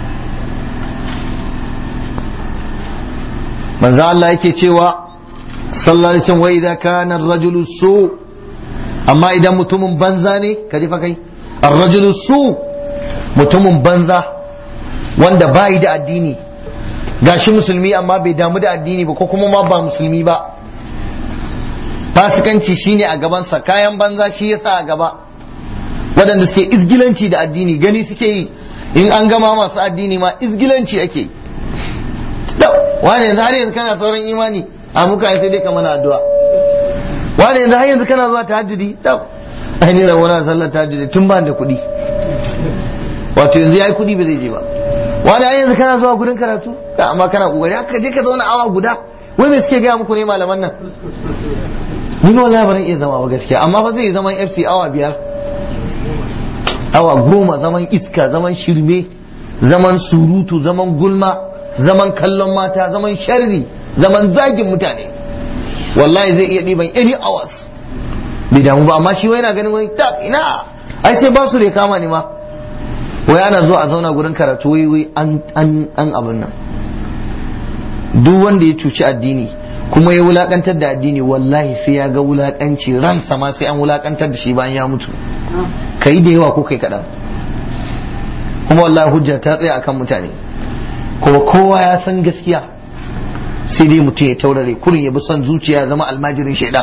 manzo Allah yake cewa sallallahu alaihi wasallam wa idza kana ar-rajulu su amma idan mutumin banza ne ka ji fa kai ar-rajulu su mutumin banza wanda bai da addini gashi musulmi amma bai damu da addini ba ko kuma ma ba musulmi ba fasikanci shine a gabansa kayan banza shi yasa a gaba waɗanda suke izgilanci da addini gani suke yi in an gama masu addini ma izgilanci ake yi wane yanzu har yanzu kana sauran imani a muka sai dai ka mana addu'a wane yanzu har yanzu kana zuwa tahajjudi tab ai ni rawana sallar tahajjudi tun ba da kuɗi wato yanzu yayi kuɗi ba zai je ba wani ai yanzu kana zuwa gurin karatu ka amma kana kokari haka je ka zauna awa guda wai me suke gaya muku ne malaman nan ni ba wallahi ban iya zama ba gaskiya amma fa zai zaman FC awa biyar awa goma zaman iska zaman shirme zaman surutu zaman gulma zaman kallon mata zaman sharri zaman zagin mutane wallahi zai iya ɗiban any hours bai damu ba amma shi wai yana ganin wai tak ina ai sai ba su da kama ne ma wai ana zuwa a zauna gurin karatu wai wai an an an abin nan duk wanda ya cuci addini kuma ya wulakantar da addini wallahi sai ya ga wulakanci ransa ma sai an wulakantar da shi bayan ya mutu kai da yawa ko kai kaɗan kuma wallahi hujja ta tsaya akan mutane kuma kowa ya san gaskiya sai dai mutum ya taurare kurin ya bi son zuciya zama almajirin shaidan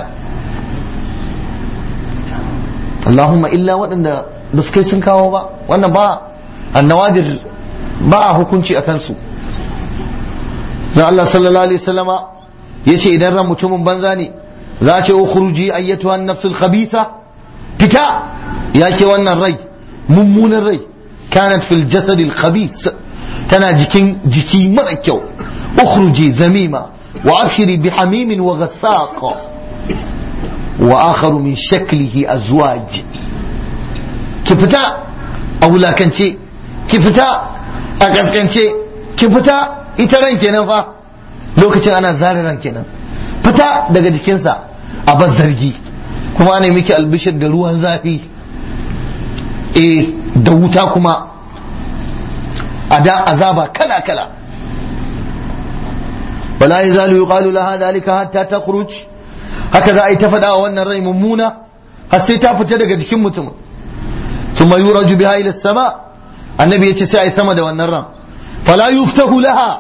Allahumma illa waɗanda da su kai sun kawo ba wannan ba annawadir ba a hukunci a kansu da Allah sallallahu alaihi wasallama yace idan ran mutumin banza ne za a ce ukhruji ayyatuha an-nafsul khabisa fita ya ke wannan rai mummunan rai kanat fil jasad al-khabith tana jikin jiki mara kyau ukhruji zamima wa abshiri bi hamimin wa ghassaq wa akharu min shaklihi azwaj ki fita a wulakance ki fita a kaskance ki fita ita ran kenan fa lokacin ana zara ran kenan fita daga jikinsa a bar zargi kuma ana miki albishir da ruwan zafi eh da wuta kuma a da azaba kala kala wala yazalu yuqalu laha dhalika hatta takhruj haka za a yi ta faɗa wa wannan rai mummuna har sai ta fita daga jikin mutum thumma yuraju biha ila sama annabi yace sai a yi sama da wannan ran fala yuftahu laha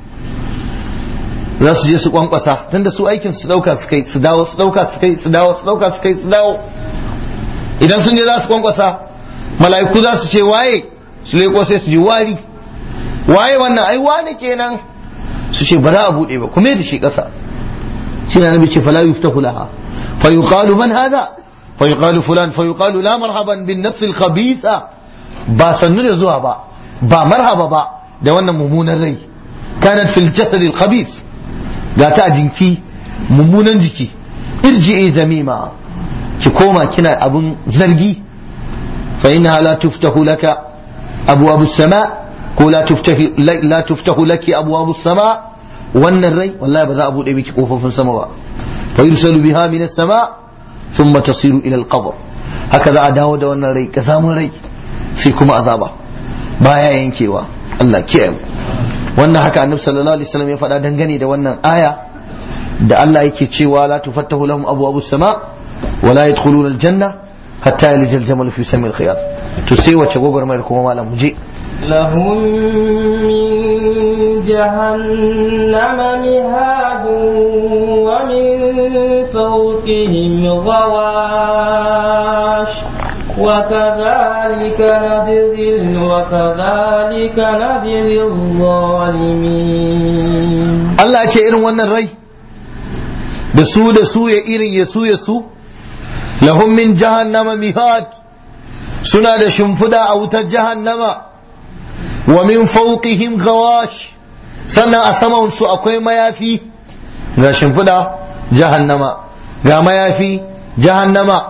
za su je su kwankwasa tunda su aikin su dauka su kai su dawo su dauka su kai su dawo su dauka su kai su dawo idan sun je za su kwankwasa mala'iku za su ce waye su leko sai su ji wari waye wannan ai wane kenan su ce ba za a bude ba kuma da shi kasa shi na nabi ce fala yuftahu laha fa yuqalu man hada fa yuqalu fulan fa yuqalu la marhaban bin nafs al khabitha ba sannu da zuwa ba ba marhaba ba da wannan mummunan rai kanat fil jasad al khabith ga ta a jinki mummunan jiki irji'i zamima ki koma kina abun zargi fa inna la tuftahu laka abwabu sama ko la tuftahu la tuftahu laki abwabu sama wannan rai wallahi ba za a bude miki kofofin sama ba fa yursalu biha min as-sama thumma tasiru ila al-qabr haka za a dawo da wannan rai ka samu rai sai kuma azaba baya yankewa Allah kiyaye mu wannan haka annabi sallallahu alaihi wasallam ya faɗa dangane da wannan aya da Allah yake cewa la tufattahu lahum abwabus sama wa la yadkhuluna aljanna hatta yalija aljamal fi samil khiyat to sai wace gogormayar kuma malam mu je لهم من جهنم مهاد ومن فوقهم غواش وكذلك نجزي وكذلك نجزي الظالمين Allah ce irin wannan rai da su da su ya irin ya su ya su lahum min jahannama mihad suna da shimfida a wutar jahannama wa min fawqihim ghawash sannan a saman su akwai mayafi ga shimfida jahannama ga mayafi jahannama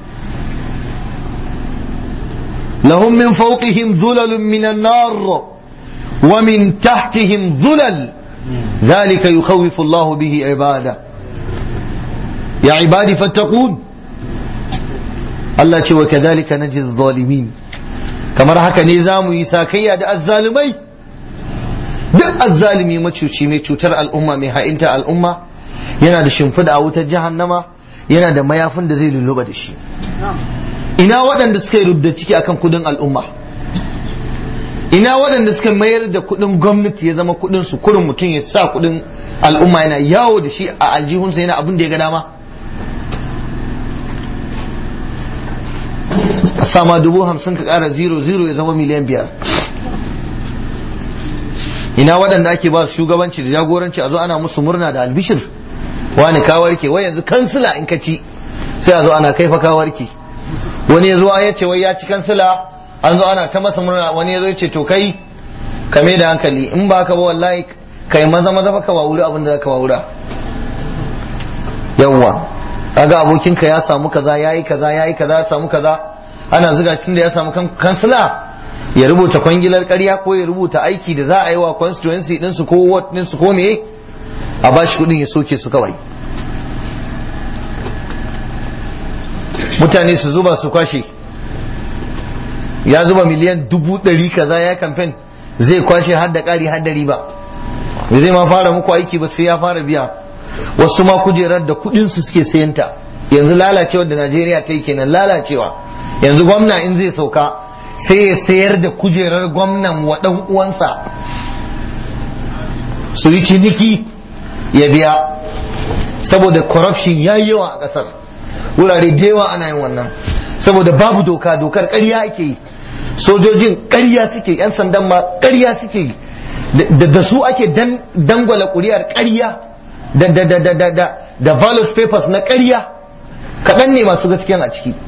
lahum min fawqihim dhulalun minan nar wa min tahtihim dhulal ذلك يخوف الله به عباده يا عبادي فاتقون Allah ce wa kadhalika najzi zalimin kamar haka ne za mu yi sakayya da azzalumai duk azzalumi macuci mai cutar al'umma mai ha'inta al'umma yana da shimfida a wutar jahannama yana da mayafin da zai lulluba da shi ina waɗanda suka yi rubda ciki akan kudin al'umma ina waɗanda suka mayar da kudin gwamnati ya zama kudin su kurin mutum ya sa kudin al'umma yana yawo da shi a aljihunsa yana abin da ya ga dama a sama dubu hamsin ka kara zero zero ya zama miliyan biyar ina waɗanda ake ba su shugabanci da jagoranci a zo ana musu murna da albishir wani kawarke wai yanzu kansila in ka ci sai a zo ana kaifa kawarke wani ya zo ya ce wai ya ci kansila an zo ana ta masa murna wani ya zo ya ce to kai ka da hankali in ba ka ba wallahi kai maza maza fa ka wawuri abin da ka wawura yawwa kaga abokinka ya samu kaza yayi kaza yayi kaza ya samu kaza ana zuga cikin da ya samu kansila ya rubuta kwangilar ƙarya ko ya rubuta aiki da za a yi wa constituency din su ko ward din su ko me a bashi kudin ya soke su kawai mutane su zuba su kwashe ya zuba miliyan dubu ɗari kaza ya kamfen zai kwashe har da ƙari har da riba zai ma fara muku aiki ba sai ya fara biya wasu ma kujerar da kudin su suke sayanta yanzu lalacewa da Najeriya ta yi kenan lalacewa yanzu gwamna in zai sauka sai ya sayar da kujerar gwamnan wa dan uwansa su yi ciniki ya biya saboda corruption ya yi yawa a ƙasar wurare da yawa ana yin wannan saboda babu doka dokar ƙarya ake yi sojojin ƙarya suke yan sandan ma ƙarya suke yi da su ake dangwala ƙuri'ar ƙarya da da da da da da da ballot papers na ƙarya kaɗan ne masu gaskiyan a ciki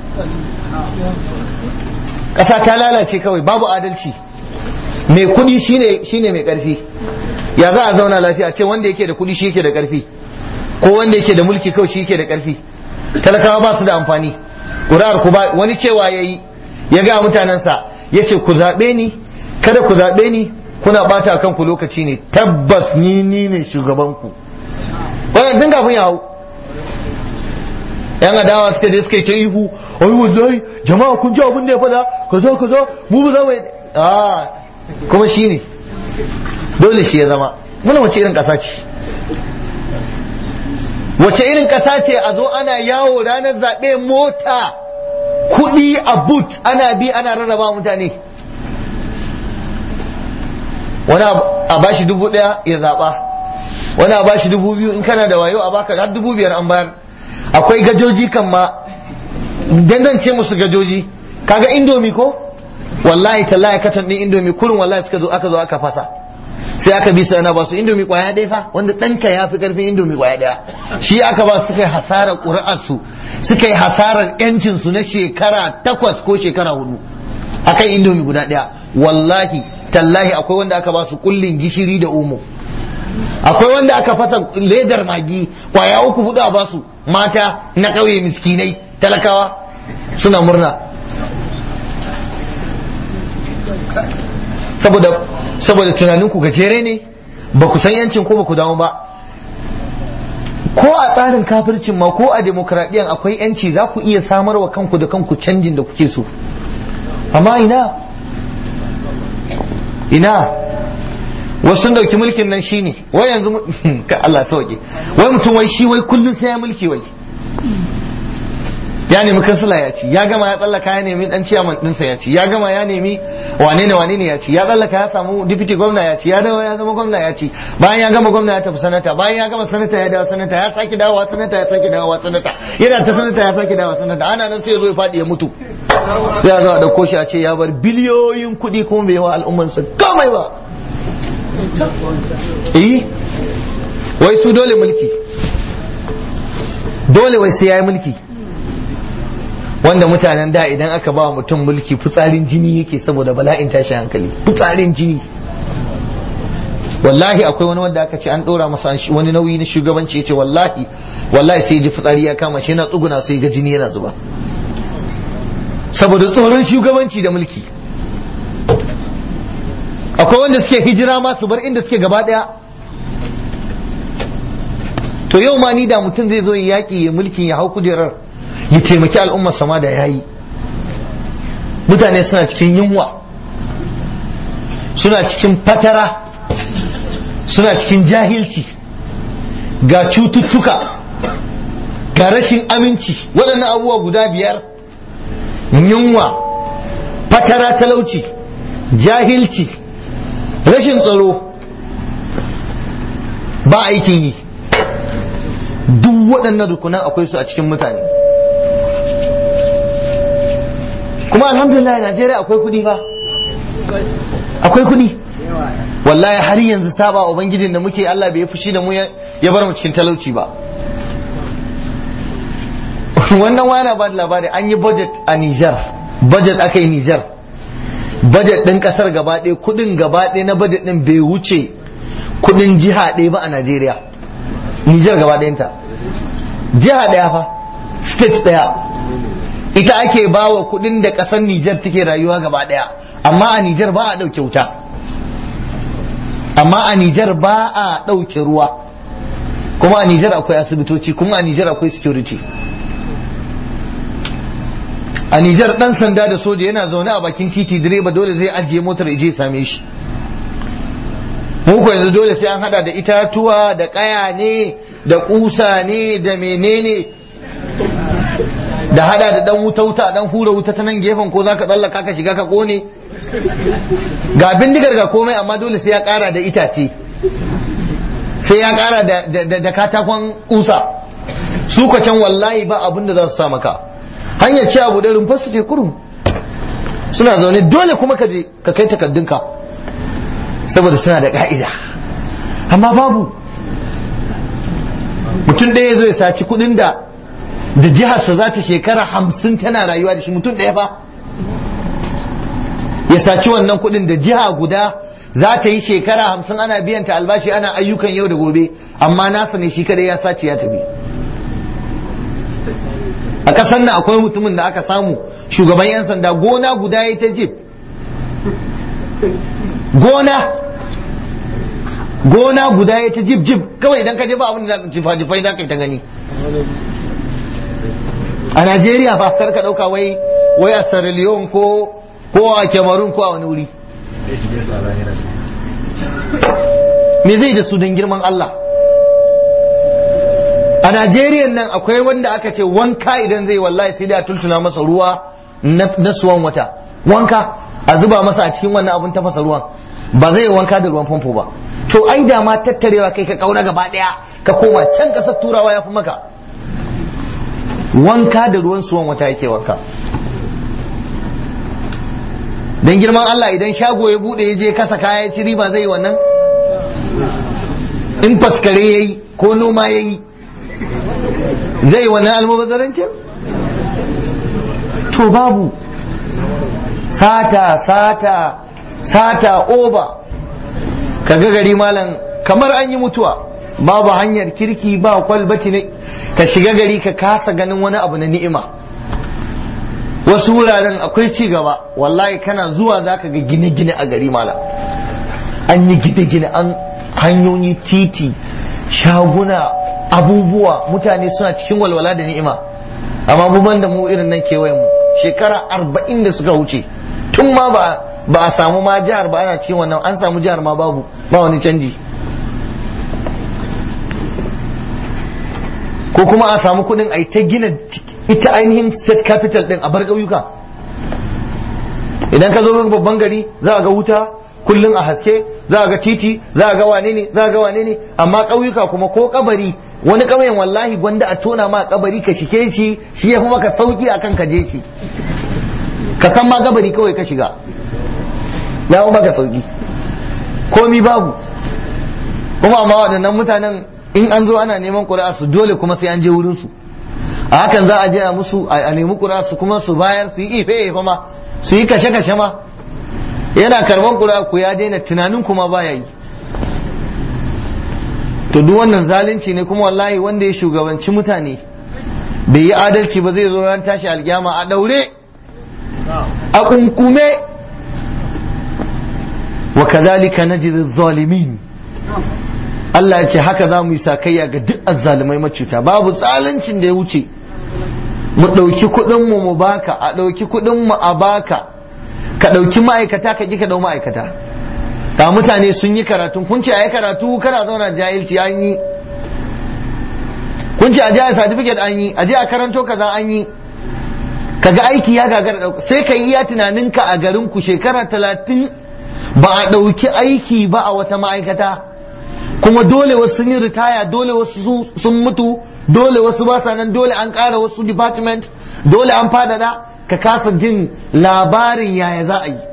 ƙasa ta lalace kawai babu adalci mai kuɗi shine shine mai ƙarfi ya za a zauna lafiya ce wanda yake da kuɗi shi yake da ƙarfi ko wanda yake da mulki kawai shi yake da ƙarfi talakawa ba su da amfani ƙuri'ar ku ba wani cewa ya yi ya ga mutanensa ya ce ku zaɓe ni kada ku zaɓe ni kuna ɓata kanku lokaci ne tabbas ni ni ne shugabanku wannan tun kafin ya hau yan adawa suka je suka yi ta ihu ai wallahi jama'a kun ji abin da ya faɗa kaza kaza mu ba za mu a kuma shi ne dole shi ya zama muna wace irin ƙasa ce wace irin ƙasa ce a zo ana yawo ranar zaɓe mota kuɗi a but ana bi ana rarraba mutane wani a bashi dubu ɗaya ya zaɓa wani a bashi dubu biyu in kana da wayo a baka har dubu biyar an bayar akwai gajoji kan ma dangance musu gajoji kaga indomi ko wallahi tallahi katan din indomi kurin wallahi suka zo aka zo aka fasa sai aka bi sana ba su indomi kwaya ɗaya fa wanda ɗanka ya fi ƙarfin indomi kwaya ɗaya shi aka ba suka yi hasarar ƙuri'arsu suka yi hasarar yancin su na shekara takwas ko shekara hudu akan indomi guda ɗaya wallahi tallahi akwai wanda aka ba su kullin gishiri da omo akwai wanda aka fasa ledar magi kwaya uku hudu a basu mata na ƙauye miskinai talakawa suna murna saboda saboda tunaninku gajere ne ba ku san yancin ko ba ku dawo ba ko a tsarin kafircin ma ko a demokradiyyar akwai yanci za ku iya samarwa kanku da kanku canjin da kuke so amma ina ina wasu sun dauki mulkin nan shine wai yanzu ka Allah sauke wai mutum wai shi wai kullun sai ya mulki wai ya nemi kansila ya ci ya gama ya tsallaka ya nemi dan ciyaman dinsa ya ci ya gama ya nemi wane ne wane ne ya ci ya tsallaka ya samu deputy gwamna ya ci ya dawo ya zama gwamna ya ci bayan ya gama gwamna ya tafi sanata bayan ya gama sanata ya dawo sanata ya sake dawowa sanata ya sake dawowa sanata yana ta sanata ya sake dawowa sanata ana nan sai ya zo ya faɗi ya mutu sai a zo a ɗauko shi a ce ya bar biliyoyin kuɗi kuma bai wa al'ummarsa kamai ba eh wai su dole mulki dole wai sai ya yi mulki wanda mutanen da idan aka ba mutum mulki fitsarin jini yake saboda bala'in tashi hankali fitsarin jini wallahi akwai wani wanda aka ce an ɗora masa wani nauyi na shugabanci ya ce wallahi wallahi sai ji fitsari ya kama shi yana tsuguna sai ga jini yana zuba saboda tsoron shugabanci da mulki akwai wanda suke hijira ma su bar inda suke gaba daya to yau ma ni da mutum zai zo ya yaƙi ya mulkin ya hau kujerar ya taimaki al'ummar sama da yayi mutane suna cikin yunwa suna cikin fatara suna cikin jahilci ga cututtuka ga rashin aminci waɗannan abubuwa guda biyar yunwa fatara talauci jahilci rashin tsaro ba aikin yi duk waɗannan rukunan akwai su a cikin mutane kuma alhamdulillah Najeriya akwai kuɗi fa akwai kuɗi wallahi har yanzu saba ubangijin da muke Allah bai fushi da mu ya bar mu cikin talauci ba wannan wani ba da labari an yi budget a Niger budget aka yi Niger budget ɗin ƙasar gaba ɗaya kuɗin gaba ɗaya na budget ɗin bai wuce kuɗin jiha ɗaya ba a Najeriya Niger gaba ɗayanta jiha ɗaya fa state ɗaya ita ake bawa kuɗin da ƙasar Niger take rayuwa gaba ɗaya amma a Niger ba a ɗauke wuta amma a Niger ba a ɗauke ruwa kuma a Niger akwai asibitoci kuma a Niger akwai security a Nijar dan sanda da soja yana zaune a bakin titi direba dole zai ajiye motar ya je same shi muku yanzu dole sai an hada da itatuwa da kaya ne da kusa ne da menene da hada da dan wuta wuta dan hura wuta ta nan gefen ko zaka tsallaka ka shiga ka kone ga bindigar ga komai amma dole sai ya kara da itace sai ya kara da, da, katakon kusa su can wallahi ba abin da za su sa maka hanyar ce abu da rumfar su ce kurum suna zaune dole kuma ka je ka kai takaddunka saboda suna da ka'ida amma babu mutum ɗaya zai saci kudin da da jiharsa za ta shekara hamsin tana rayuwa da shi mutum ɗaya fa ya saci wannan kudin da jiha guda za ta yi shekara hamsin ana biyan ta albashi ana ayyukan yau da gobe amma nasa ne shi kada ya sace ya tafi a ƙasar nan akwai mutumin da aka samu shugaban 'yan sanda gona guda ya ta jib gona gona guda ya ta jib jib kawai idan ka je ba abin da jifa jifai za ka yi ta gani a Najeriya ba kar ka dauka wai wai a Sierra Leone ko ko a Cameroon ko a wani wuri me zai da su don girman Allah a Najeriya nan akwai wanda aka ce wanka idan zai wallahi sai da a tultuna masa ruwa na suwan wata wanka a zuba masa a cikin wannan abun tafasa ruwan ba zai wanka da ruwan famfo ba to ai da ma tattarewa kai ka kaura gaba daya ka koma can kasar turawa ya fi maka wanka da ruwan suwan wata yake wanka dan girman Allah idan shago ya bude ya je kasa kaya ya ci riba zai wannan in faskare yayi ko noma yayi zai wannan almubazarancin to babu sata sata sata oba kaga gari malam kamar an yi mutuwa babu hanyar kirki ba kwalbati ne ka shiga gari ka kasa ganin wani abu na ni'ima wasu wuraren akwai ci gaba wallahi kana zuwa zaka ga gine-gine a gari malam an yi gine-gine an hanyoyi titi shaguna abubuwa mutane suna cikin walwala da ni'ima amma buban da mu irin nan kewayen mu shekara arba'in da suka wuce tun ma ba ba a samu ma jihar ba ana cikin wannan an samu jihar ma babu ba wani canji ko kuma a samu kudin a ta gina ita ainihin state capital din a bar ƙauyuka idan ka zo babban gari za a ga wuta kullum a haske za a ga titi za a ga wane ne za a ga wane ne amma ƙauyuka kuma ko kabari wani ƙauyen wallahi gwanda a tona ma kabari ka shike shi shi ya fi maka sauki akan ka je shi ka san ma kabari kawai ka shiga ya fi maka sauki komi babu kuma amma waɗannan mutanen in an zo ana neman ƙuri'a su dole kuma sai an je wurin su a hakan za a je a musu a nemi ƙuri'a su kuma su bayar su yi ife ife ma su yi kashe kashe ma yana karban ƙuri'a ku ya daina tunanin kuma baya yi to duk wannan zalunci ne kuma wallahi wanda ya shugabanci mutane bai yi adalci ba zai zo ran tashi alkiyama a daure a kunkume wa kadhalika najzi zalimin Allah ya ce haka za mu yi sakayya ga duk azzalumai macuta babu zaluncin da ya wuce mu ɗauki kuɗin mu mu baka a ɗauki kuɗin mu a baka ka ɗauki ma'aikata ka ƙi ka ɗau ma'aikata ga mutane sun yi karatu kun ce a yi karatu kana zauna jahilci an yi kun ce a je a certificate an yi a je a karanto kaza an yi kaga aiki ya gagara ɗauka sai ka yi iya tunaninka a garin ku shekara talatin ba a ɗauki aiki ba a wata ma'aikata kuma dole wasu sun yi ritaya dole wasu sun mutu dole wasu ba sa nan dole an ƙara wasu department dole an fadada ka kasa jin labarin yaya za a yi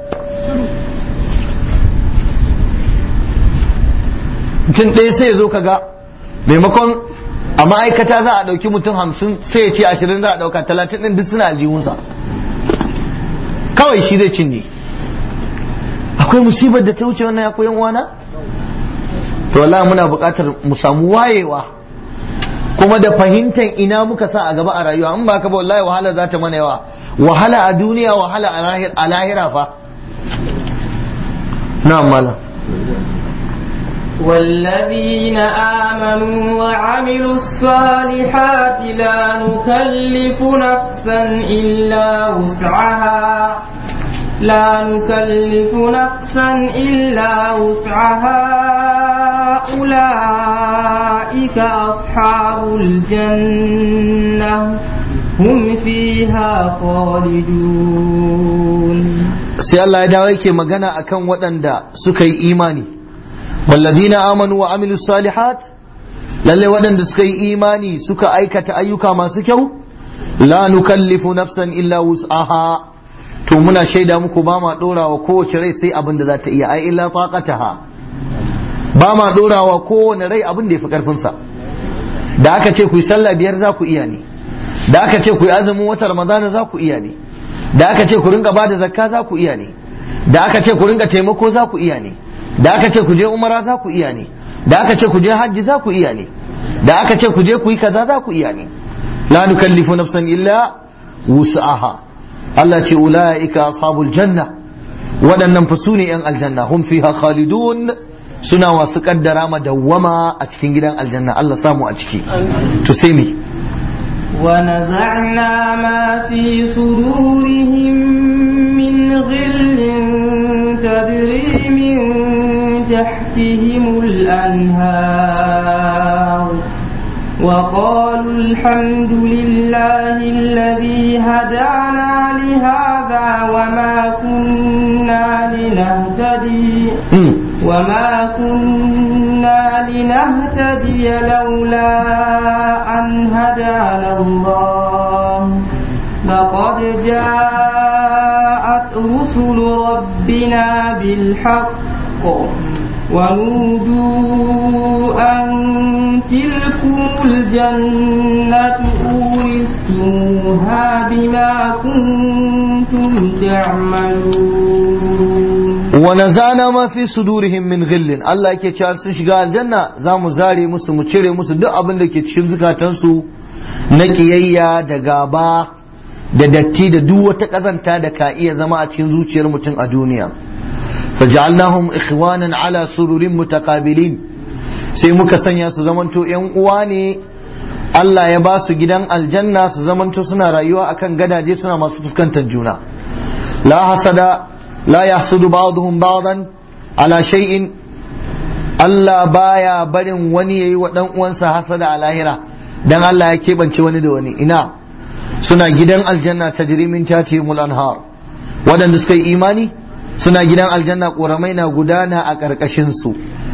mutum ɗaya sai ya zo ka ga maimakon a ma'aikata za a ɗauki mutum hamsin sai ya ce ashirin za a ɗauka talatin ɗin duk suna aljihunsa kawai shi zai cinye akwai musibar da ta wuce wannan ya koyan uwana to wallahi muna buƙatar mu samu wayewa kuma da fahimtar ina muka sa a gaba a rayuwa in ba ka ba wallahi wahala za ta mana yawa wahala a duniya wahala a lahira fa na mala والذين آمنوا وعملوا الصالحات لا نكلف نفسا إلا وسعها لا نكلف نفسا إلا وسعها أولئك أصحاب الجنة هم فيها خالدون sai Allah ya dawo yake magana akan waɗanda suka yi imani wallazina amanu wa amilu salihat lalle waɗanda suka yi imani suka aikata ayyuka masu kyau la nukallifu nafsan illa wus'aha to muna shaida muku ba ma dorawa kowace rai sai abin da za ta iya ai illa taqataha ba ma dorawa kowane rai abin da ya fi karfinsa da aka ce ku yi sallah biyar za ku iya ne da aka ce ku yi azumin wata ramadana za ku iya ne da aka ce ku rinka bada zakka za ku iya ne da aka ce ku rinka taimako za ku iya ne da aka ce ku je umara za ku iya ne da aka ce ku je hajji za ku iya ne da aka ce ku je ku yi kaza za ku iya ne la nukallifu nafsan illa wus'aha Allah ce ulaika ashabul janna waɗannan fa su ne yan aljanna hum fiha khalidun suna wasu kaddara madawwama a cikin gidan aljanna Allah samu a ciki to sai me ونزعنا ما في صدورهم من غل تجري من تحتهم الأنهار وقالوا الحمد لله الذي هدانا لهذا وما كنا لنهتدي وما كنا لنهتدي لولا أن هدانا الله لقد جاءت رسل ربنا بالحق ونودوا أن تلكم الجنة أورثتموها بما كنتم تعملون ونزعنا ما في صدورهم من غل Allah yake cewa sun shiga aljanna za mu zare musu mu cire musu duk abin da ke cikin zukatansu na kiyayya da gaba da datti da duk wata kazanta da ka iya zama a cikin zuciyar mutum a duniya faj'alnahum ikhwanan ala sururin mutaqabilin sai muka sanya su zamanto yan uwa ne Allah ya ba su gidan aljanna su zamanto suna rayuwa akan gadaje suna masu fuskantar juna la hasada la yahsudu ba'dhum ba'dan ala shay'in Allah baya barin wani yayi wa dan uwansa hasada a lahira dan Allah ya keɓance wani da wani ina suna gidan aljanna tajri min tatihimul anhar waɗanda suka yi imani suna gidan aljanna ƙoramai na gudana a ƙarƙashin su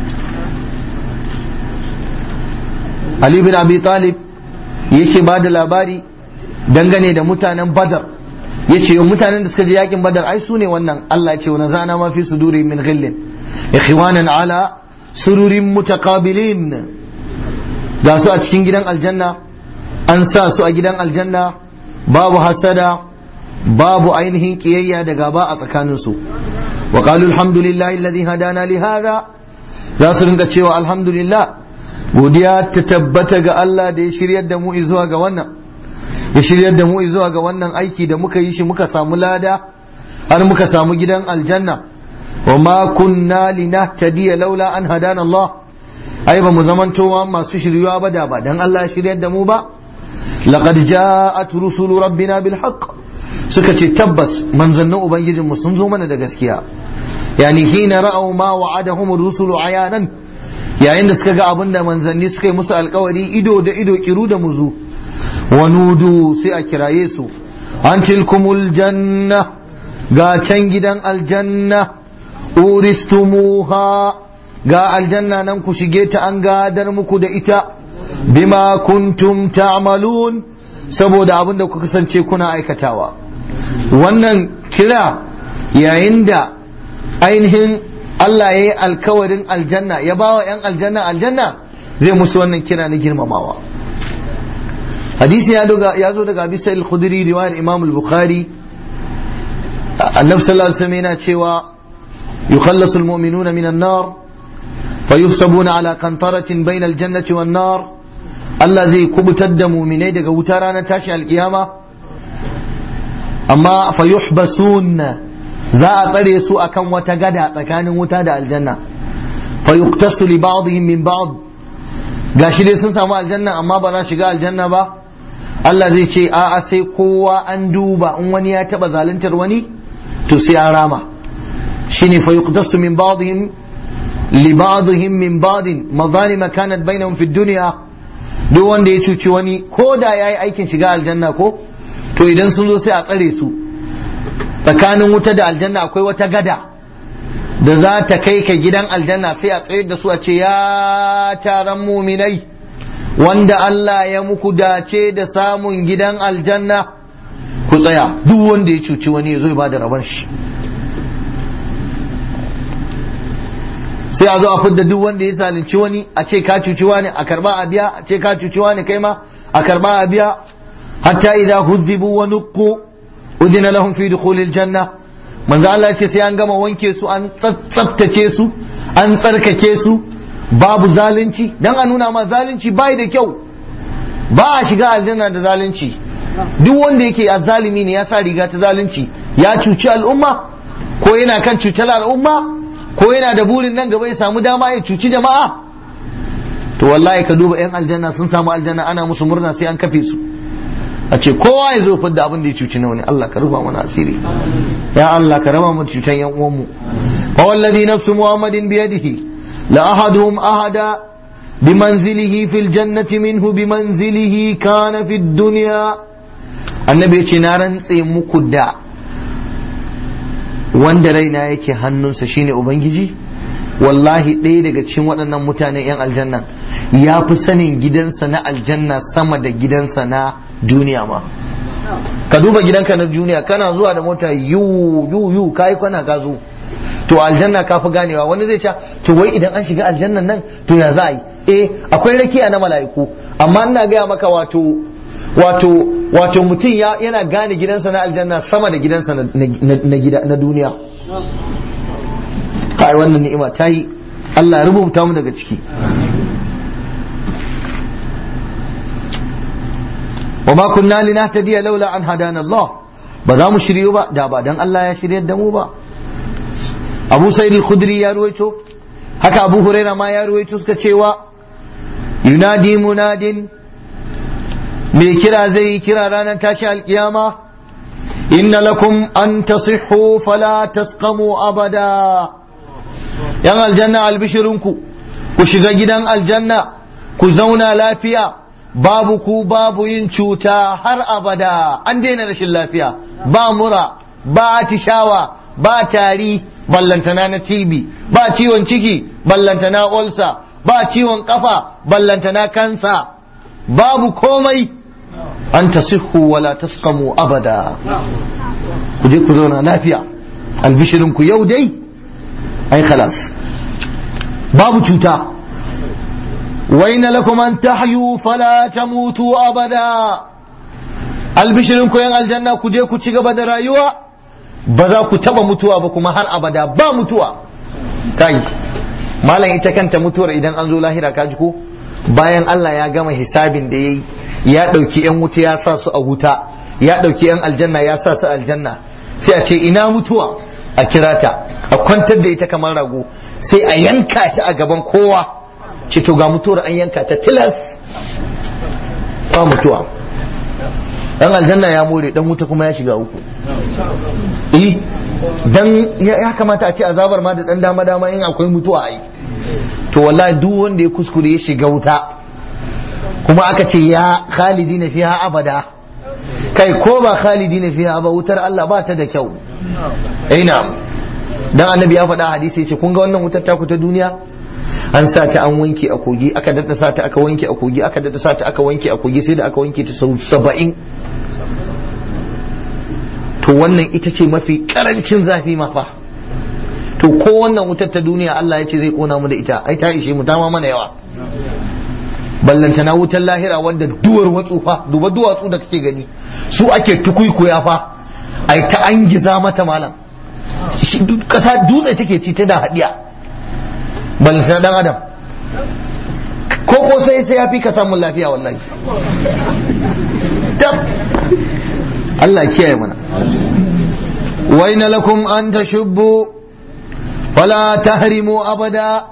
Ali bin Abi Talib yake ba da labari dangane da mutanen Badar yace mutanen da suka je yakin Badar ai su ne wannan Allah ya ce wa nazana ma fi suduri min ghillin ikhwanan ala sururin mutaqabilin ga su a cikin gidan aljanna an sa su a gidan aljanna babu hasada babu ainihin kiyayya da gaba a tsakaninsu wa qalu alhamdulillahi alladhi hadana li hada za su rinka cewa alhamdulillah godiya ta tabbata ga Allah da ya shiryar da mu zuwa ga wannan ya shiryar da mu zuwa ga wannan aiki da muka yi shi muka samu lada har muka samu gidan aljanna wa ma kunna linahtadiya laula an hadana Allah ai ba mu zamantowa masu shiryuwa ba da ba dan Allah ya shiryar da mu ba laqad ja'at rusulu rabbina bil haqq suka ce tabbas manzannin ubangijinmu sun zo mana da gaskiya yani hina ra'aw ma wa'adahum rusulu ayanan yayin da suka ga abin da manzanni suka yi musu alkawari ido da ido kiru da muzu wa nudu sai a kiraye su an tilkumul janna ga can gidan aljanna uristumuha ga aljanna nan ku shige ta an gadar muku da ita bima kuntum ta'malun saboda abin da kuka kasance kuna aikatawa wannan kira yayin da ainihin Allah ya yi alkawarin aljanna ya ba wa 'yan aljanna aljanna zai musu wannan kira na girmamawa hadisi ya zo daga bisa al-khudri riwayar imam al-bukhari annabi sallallahu alaihi wasallam yana cewa yukhallasu al-mu'minuna min an-nar fayuhsabuna ala qantaratin bayna al-jannati wan-nar Allah zai kubutar da muminai daga wuta ranar tashi alkiyama amma fayuhbasun za a tsare su akan wata gada tsakanin wuta da aljanna fayuqtasu li ba'dihim min ba'd gashi dai sun samu aljanna amma ba za shiga aljanna ba Allah zai ce a'a sai kowa an duba in wani ya taba zaluntar wani to sai an rama shine fayuqtasu min ba'dihim li ba'dihim min ba'din madalima kanat bainahum fi dunya duk wanda ya cuci wani ko da yayi aikin shiga aljanna ko to idan sun zo sai a tsare su tsakanin wuta da aljanna akwai wata gada da za ta kai ka gidan aljanna sai a tsayar da su a ce ya taron muminai wanda Allah ya muku dace da samun gidan aljanna ku tsaya duk wanda ya cuci wani ya zo ya bada rabon shi sai a zo a fidda duk wanda ya zalunci wani a ce ka cuci wani a karba a biya a ce ka cuci wani kai ma a karba a biya hatta idza huzibu wa nuqqu udina lahum fi dukhulil janna manzo Allah ya ce sai an gama wanke su an tsaftace su an tsarkake su babu zalunci dan a nuna ma zalunci bai da kyau ba a shiga aljanna da zalunci duk wanda yake azzalimi ne ya sa riga ta zalunci ya cuci al'umma ko yana kan cutar al'umma ko yana da burin nan gaba ya samu dama ya cuci jama'a to wallahi ka duba yan aljanna sun samu aljanna ana musu murna sai an kafe su a ce kowa ya zo fidda abin da ya cuci na wani Allah ka rufa mana asiri ya Allah ka raba mu cutan yan uwanmu fa wallazi nafsu muhammadin biyadihi la ahaduhum ahada bimanzilihi fil jannati minhu bimanzilihi kana fid dunya annabi ya ce na rantse muku da wanda raina yake hannunsa shine ubangiji wallahi ɗaya daga cikin waɗannan mutanen 'yan aljanna ya fi sanin gidansa na aljanna sama da gidansa na duniya ma ka duba gidanka na duniya kana zuwa da mota yu yu yu kai kwana ka zo to aljanna ka fi ganewa wani zai ce to wai idan an shiga aljannan nan to ya za a yi eh akwai rakiya na mala'iku amma ina gaya maka wato wato wato mutum yana gane gidansa na aljanna sama da gidansa na gida na duniya kai wannan ni'ima ta yi Allah ya rubuta mu daga ciki wa ma kunna linahtadiya laula an hadana Allah ba za mu shiryu ba da ba dan Allah ya shiryar da mu ba Abu Sa'id al-Khudri ya ruwaito haka Abu Huraira ma ya ruwaito suka cewa yunadi munadin mai kira zai yi kira ranar tashi alkiyama inna lakum an tasihhu fala tasqamu abada yan aljanna albishirinku ku shiga gidan aljanna ku zauna lafiya babu ku babu yin cuta har abada an daina rashin lafiya ba mura ba atishawa ba tari ballantana na tibi ba ciwon ciki ballantana olsa ba ciwon kafa ballantana kansa babu komai an tasihhu wala tasqamu abada ku je ku zauna lafiya albishirinku yau dai ai khalas babu cuta waina lakum an tahyu fala tamutu abada albishirinku yan aljanna ku je ku ci gaba da rayuwa ba za ku taba mutuwa ba kuma har abada ba mutuwa kai malam ita kanta mutuwar idan an zo lahira ka ji ko bayan Allah ya gama hisabin da yayi ya ɗauki 'yan wuta ya sa su a wuta ya ɗauki 'yan aljanna ya sa su aljanna sai a ce ina mutuwa a kira ta a kwantar da ita kamar rago sai a yanka ta a gaban kowa ce to ga mutuwar an yanka ta tilas ba mutuwa dan aljanna ya more dan wuta kuma ya shiga uku eh dan ya kamata a ce azabar ma da dan dama dama in akwai mutuwa ai to wallahi duk wanda ya kuskure ya shiga wuta kuma aka ce ya khalidi na fiha abada kai ko ba khalidi na fiha ba wutar Allah ba ta da kyau ina dan annabi ya faɗa hadisi ya ce kun ga wannan wutar taku ta duniya an sa ta an wanke a kogi aka dadda sa ta aka wanke a kogi aka dadda sa ta aka wanke a kogi sai da aka wanke ta sau saba'in to wannan ita ce mafi karancin zafi ma fa to ko wannan wutar ta duniya Allah ya ce zai kona mu da ita ai ta ishe mu ta ma mana yawa ballantana wutar lahira wanda duwar watsu fa duba duwatsu da kake gani su ake tukuikuya fa ai ta an giza mata malam kasa dutse take ci ta da hadiya ballantana dan adam ko ko sai sai ya fi ka samun lafiya wallahi tab Allah kiyaye mana wa inna lakum an tashubbu wala tahrimu abada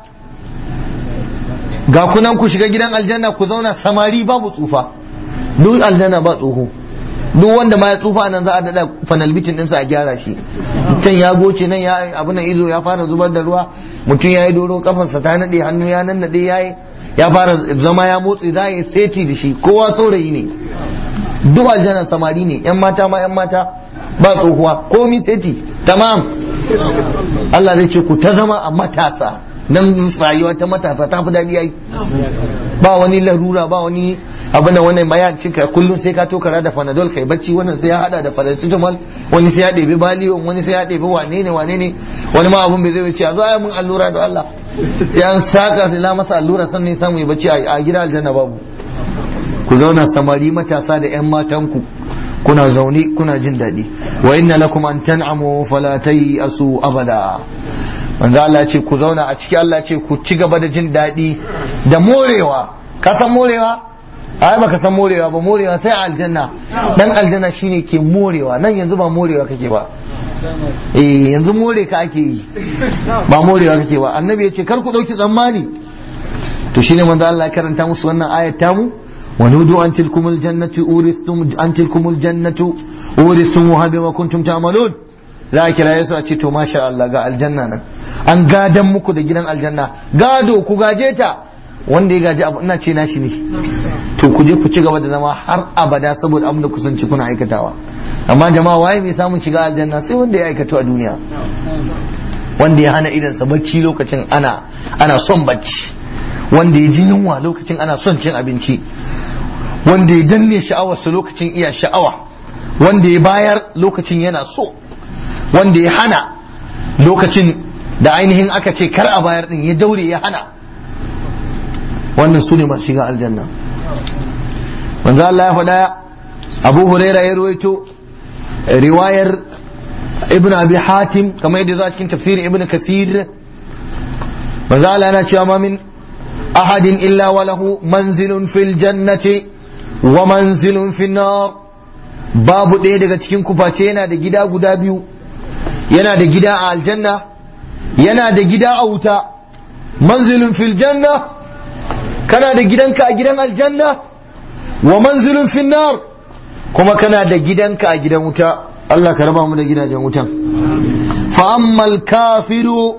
ga kunan ku shiga gidan aljanna ku zauna samari babu tsufa duk aljanna ba tsoho duk wanda ma ya tsufa nan za a dada fanalbitin ɗinsa a gyara shi can ya goce nan ya abu nan izo ya fara zubar da ruwa mutum ya yi doro kafarsa ta naɗe hannu ya nan naɗe ya yi ya fara zama ya motsi za yi seti da shi kowa saurayi ne duk aljanna samari ne yan mata ma yan mata ba tsohuwa komi seti tamam Allah zai ce ku ta zama a matasa nan rayuwa ta matasa ta fi daɗi ai ba wani larura ba wani abin da wannan bayan cika kullum sai ka tokara da panadol kai bacci wannan sai ya hada da paracetamol wani sai ya ɗebi baliyon wani sai ya ɗebi wane ne wane ne wani ma abun bai zai wuce a zo ai mun allura da Allah sai an saka sai la masa allura sannan samu ya bacci a gida aljanna babu ku zauna samari matasa da yan matanku kuna zaune kuna jin daɗi wa inna lakum an tan'amu fala asu abada manzo Allah ce ku zauna a ciki Allah ce ku ci gaba da jin daɗi da morewa ka san morewa ai baka san morewa ba morewa sai a aljanna dan aljanna shine ke morewa nan yanzu ba morewa kake ba eh yanzu more ka ake yi ba morewa kake ba annabi ya ce kar ku dauki tsammani to shine manzo Allah ya karanta musu wannan ayat tamu wa nudu an tilkumul jannatu uristum an tilkumul jannatu uristumuha bima kuntum ta'malun za a kira yesu a ce to masha Allah ga aljanna nan an gadan muku da gidan aljanna gado ku gaje ta wanda ya gaji abu ina ce nashi ne to ku je ku ci gaba da zama har abada saboda abin da kusanci kuna aikatawa amma jama'a waye mai samun shiga aljanna sai wanda ya aikata a duniya wanda ya hana idansa bacci lokacin ana ana son bacci wanda ya ji yunwa lokacin ana son cin abinci wanda ya danne sha'awarsa lokacin iya sha'awa wanda ya bayar lokacin yana so wanda ya hana lokacin da ainihin aka ce kar a bayar din ya daure ya hana wannan su ne masu shiga aljanna manzo Allah ya faɗa Abu Huraira ya ruwaito riwayar Ibn Abi Hatim kamar yadda za cikin tafsirin Ibn Kasir manzo Allah yana cewa ma min ahadin illa wa lahu manzilun fil jannati wa manzilun fin nar babu ɗaya daga cikin kuface yana da gida guda biyu yana da gida a aljanna yana da gida a wuta manzilun fil janna kana da gidanka a gidan aljanna wa manzilun fil nar kuma kana da gidanka a gidan wuta Allah ka raba mu da gidajen wutan fa ammal kafiru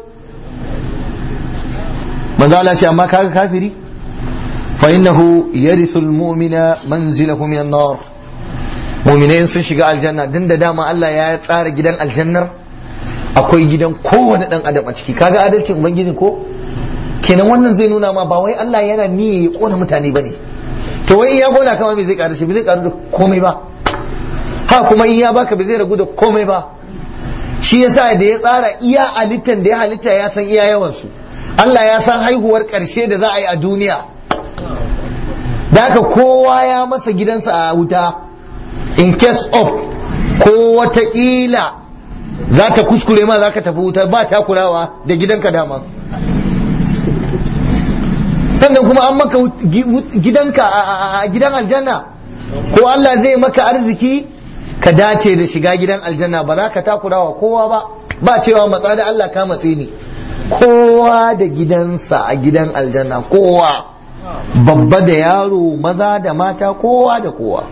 manzo Allah ce amma kaga kafiri fa innahu yarithu almu'mina manzilahu min an-nar mu'minai sun shiga aljanna din da dama Allah ya tsara gidan aljannar akwai gidan kowane dan adam a ciki kaga adalcin ubangiji ko kenan wannan zai nuna ma ba wai Allah yana niyya ya kona mutane bane to wai in ya kona kama bai zai karu shi bai zai karu da komai ba ha kuma in ya baka bai zai ragu da komai ba shi yasa da ya tsara iya halittan da ya halitta ya san iya yawan su Allah ya san haihuwar karshe da za a yi a duniya da haka kowa ya masa gidansa a wuta in case of ko wataƙila za ta kuskure ma za ka tafi wuta ba takurawa da gidanka dama sannan kuma an maka gidanka a gidan aljanna ko Allah zai maka arziki ka dace da shiga gidan aljanna ba za ka takurawa kowa ba ba cewa matsa da Allah ka matsi ne kowa da gidansa a gidan aljanna kowa babba da yaro maza da mata kowa da kowa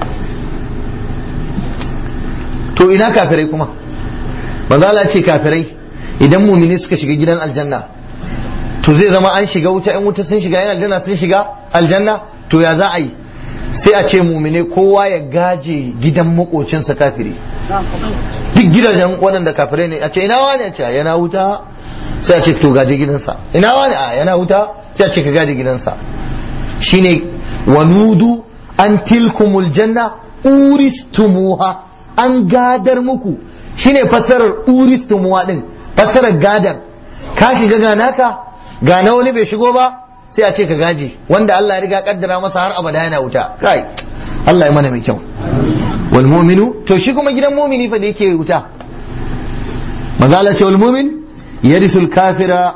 to ina kafirai kuma manzala ce kafirai idan mumini suka shiga gidan aljanna to zai zama an shiga wuta yan wuta sun shiga yan aljanna sun shiga aljanna to ya za a yi sai a ce mumine kowa ya gaje gidan makocinsa kafiri duk gidajen waɗanda kafirai ne a ce ina wani a ce yana wuta sai a ce to gaje gidansa ina wani a yana wuta sai a ce ka gaje gidansa shine wanudu an tilkumul janna uristumuha an gadar muku shine fassarar uristumuha din fassarar gadar ka shiga ganaka ga na wani bai shigo ba sai a ce ka gaji wanda Allah ya riga kaddara masa har abada yana wuta kai Allah ya mana mai kyau wal mu'minu to shi kuma gidan mu'mini fa da yake wuta mazala ce wal mu'min yarisul kafira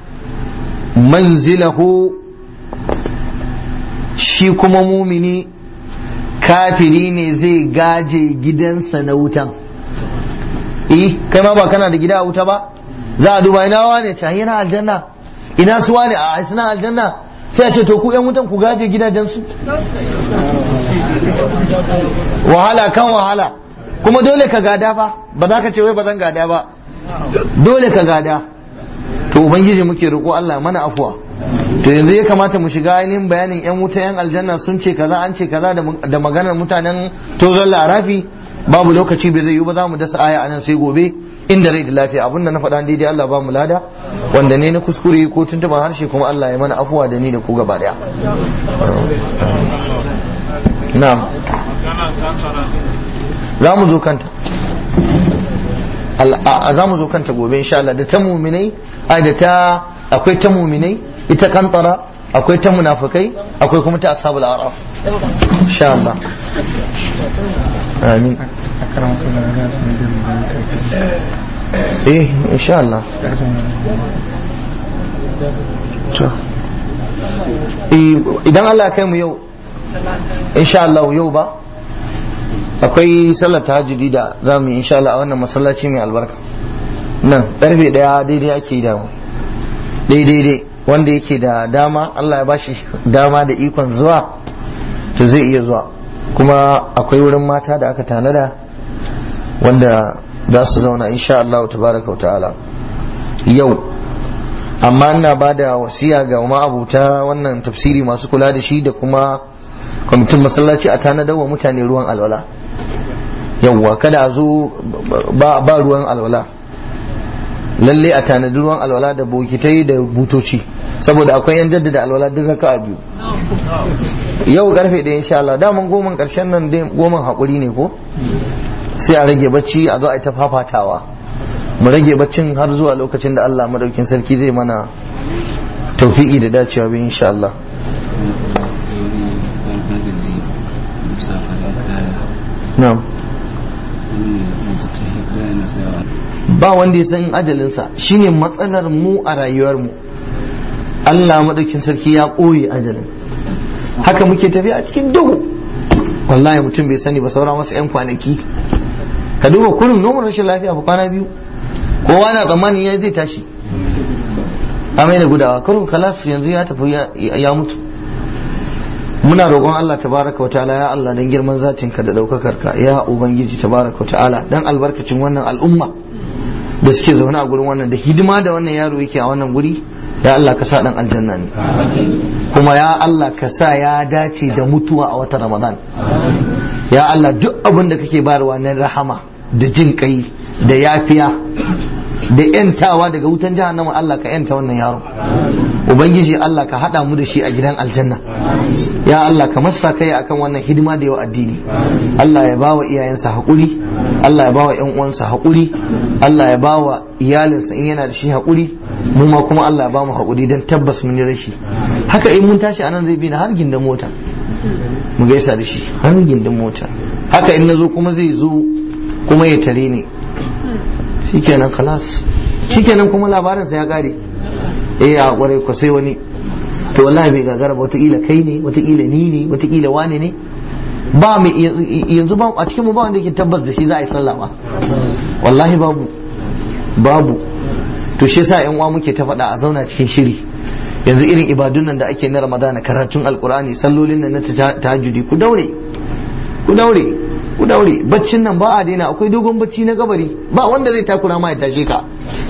manzilahu shi kuma mumini kafiri ne zai gaje gidansa na wutan eh kai ma ba kana da gida a wuta ba za a duba ina wane can yana aljanna ina su wane a suna aljanna sai a ce to ku yan wutan ku gaje gidajensu wahala kan wahala kuma dole ka gada fa ba za ka ce wai ba zan gada ba dole ka gada to ubangiji muke roƙo Allah mana afuwa to yanzu ya kamata mu shiga ainihin bayanin yan wuta yan aljanna sun ce kaza an ce kaza da maganar mutanen tozon larafi babu lokaci bai zai yi ba za mu dasa aya anan sai gobe inda rai da lafiya abinda na faɗa daidai Allah ba mu lada wanda ne na kuskure ko tuntuban harshe kuma Allah ya mana afuwa da ni da ku gaba daya na'am za mu zo kanta za mu zo kanta gobe insha Allah da ta muminai ai da ta akwai ta muminai ita kantara akwai ta munafikai akwai kuma ta ashabul araf insha Allah amin eh insha Allah to idan Allah kai mu yau insha Allah yau ba akwai sallar tahajjudi da za mu yi insha Allah a wannan masallaci mai albarka nan karfe daya daidai ake yi damu daidai wanda yake da dama Allah ya bashi dama da ikon zuwa to zai iya zuwa kuma akwai wurin mata da aka tanada wanda za su zauna insha Allah tabaraka wa ta'ala yau amma ina ba da wasiya ga ma'abuta wannan tafsiri masu kula da shi da kuma kwamitin masallaci a tanadar wa mutane ruwan alwala yawwa kada a zo ba ruwan alwala lalle a tanadi ruwan alwala da bokitai da butoci saboda akwai yan jaddada alwala duk raka a biyu yau karfe ɗaya insha Allah daman goman karshen nan dai goman haƙuri ne ko sai a rage bacci a zo a ta fafatawa mu rage baccin har zuwa lokacin da Allah madaukin sarki zai mana taufi'i da dacewa bi insha Allah na'am ba wanda ya san ajalinsa shine matsalar mu a rayuwar mu Allah madaukin sarki ya ɓoye ajalin haka muke tafiya a cikin duhu wallahi mutum bai sani ba saura masa 'yan kwanaki ka duba kurin noman rashin lafiya fa kwana biyu kowa na tsammanin ya zai tashi amai da gudawa kurin kalas yanzu ya tafi ya mutu muna roƙon Allah tabaraka wa ta'ala ya Allah dan girman zatin ka da daukakar ka ya ubangiji tabaraka wa ta'ala dan albarkacin wannan al'umma da suke zaune a gurin wannan da hidima da wannan yaro yake a wannan guri ya Allah ka sa dan aljanna ne kuma ya Allah ka sa ya dace da mutuwa a watan Ramadan ya Allah duk abin da kake bayarwa na rahama da jin kai da yafiya da yantawa daga wutan jahannama Allah ka yanta wannan yaro ubangiji Allah ka hada mu da shi a gidan aljanna ya Allah ka masa kai akan wannan hidima da yau addini Allah ya bawa iyayensa haƙuri Allah ya bawa ƴan uwansa haƙuri Allah ya bawa iyalinsa in yana da shi haƙuri mu ma kuma Allah ya ba mu haƙuri don tabbas mun yi rashi haka in mun tashi anan zai bi na har gindin mota mu gaisa da shi har gindin mota haka in nazo kuma zai zo kuma ya tare ni shikenan khalas shikenan kuma labarinsa ya kare eh a kwarai ko sai wani to wallahi bai gagara ba wataƙila kai ne wataƙila ni ne wataƙila wane ne ba mu yanzu ba a cikin mu ba wanda yake tabbas da shi za a yi sallah ba wallahi babu babu to shi yasa yan uwa muke ta faɗa a zauna cikin shiri yanzu irin ibadun nan da ake na ramadana karatun alkurani sallolin nan na tahajjudi ku daure ku daure ku daure baccin nan ba a daina akwai dogon bacci na kabari ba wanda zai takura ma ya tashe ka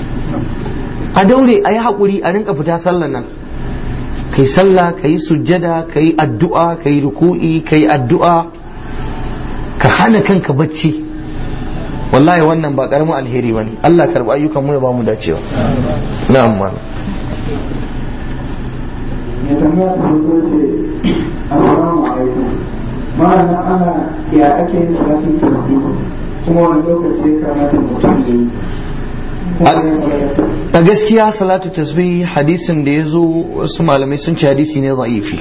a daure a yi haƙuri a rinka fita sallan nan kai sallah ka yi sujjada ka yi addu'a ka yi ruku'i ka yi addu'a ka hana kanka bacci wallahi wannan ba karamin alheri ba ne Allah karɓi ayyukan mu ya ba mu dacewa na'am malam mai tambaya ta farko ce assalamu alaikum ma'ana ana ya ake yin salatin tasbih kuma wani lokaci ya kamata mutum ya yi a gaskiya salatu tasbih hadisin da ya zo wasu malamai sun ce hadisi ne za'ifi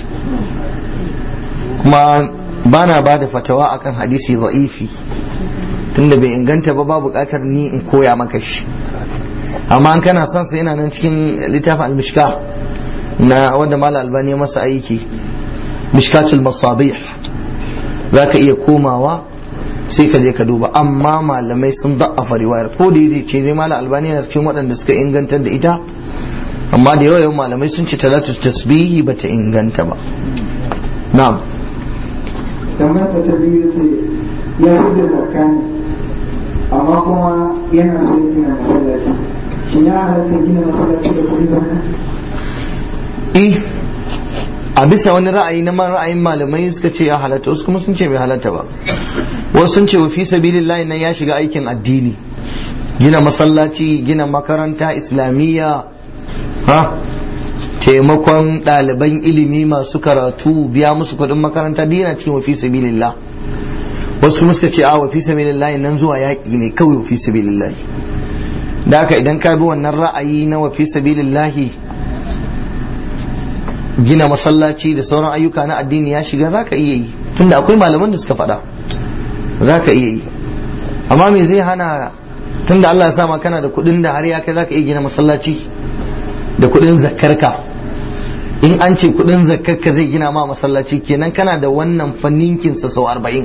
kuma bana ba da fatawa akan hadisi za'ifi tunda bai inganta ba ba bukatar ni in koya maka shi amma an kana son sa yana nan cikin littafin al-mishka na wanda mala albani masa aiki mishkatul masabih za ka iya komawa sai ka je ka duba amma malamai sun da'afa riwayar ko da yake ce ne mala albani yana cikin waɗanda suka ingantar da ita amma da yawa malamai sun ce talatu tasbihi bata inganta ba na'am tambayar ta biyu ce ya da zakka ne amma kuma yana so ya gina masallaci shin ya halatta gina masallaci da kuɗin zakka eh a bisa wani ra'ayi na ra'ayin malamai suka ce ya halatta wasu kuma sun ce bai halatta ba wasu sun ce wa fi sabilillahi nan ya shiga aikin addini gina masallaci gina makaranta islamiyya ha taimakon ɗaliban ilimi masu karatu biya musu kuɗin makaranta duk yana cikin wa fi sabilillah wasu kuma suka ce a wa fi sabilillahi nan zuwa yaƙi ne kawai wa fi sabilillahi da haka idan ka bi wannan ra'ayi na wa fi sabilillahi gina masallaci da sauran ayyuka na addini ya shiga za ka iya yi tunda akwai malaman da suka faɗa za ka iya yi amma me zai hana tunda Allah ya sama kana da kuɗin da har ya kai za ka iya gina masallaci da kuɗin zakarka in an ce kudin zakkarka zai gina ma masallaci kenan kana da wannan fanninkin sa sau arba'in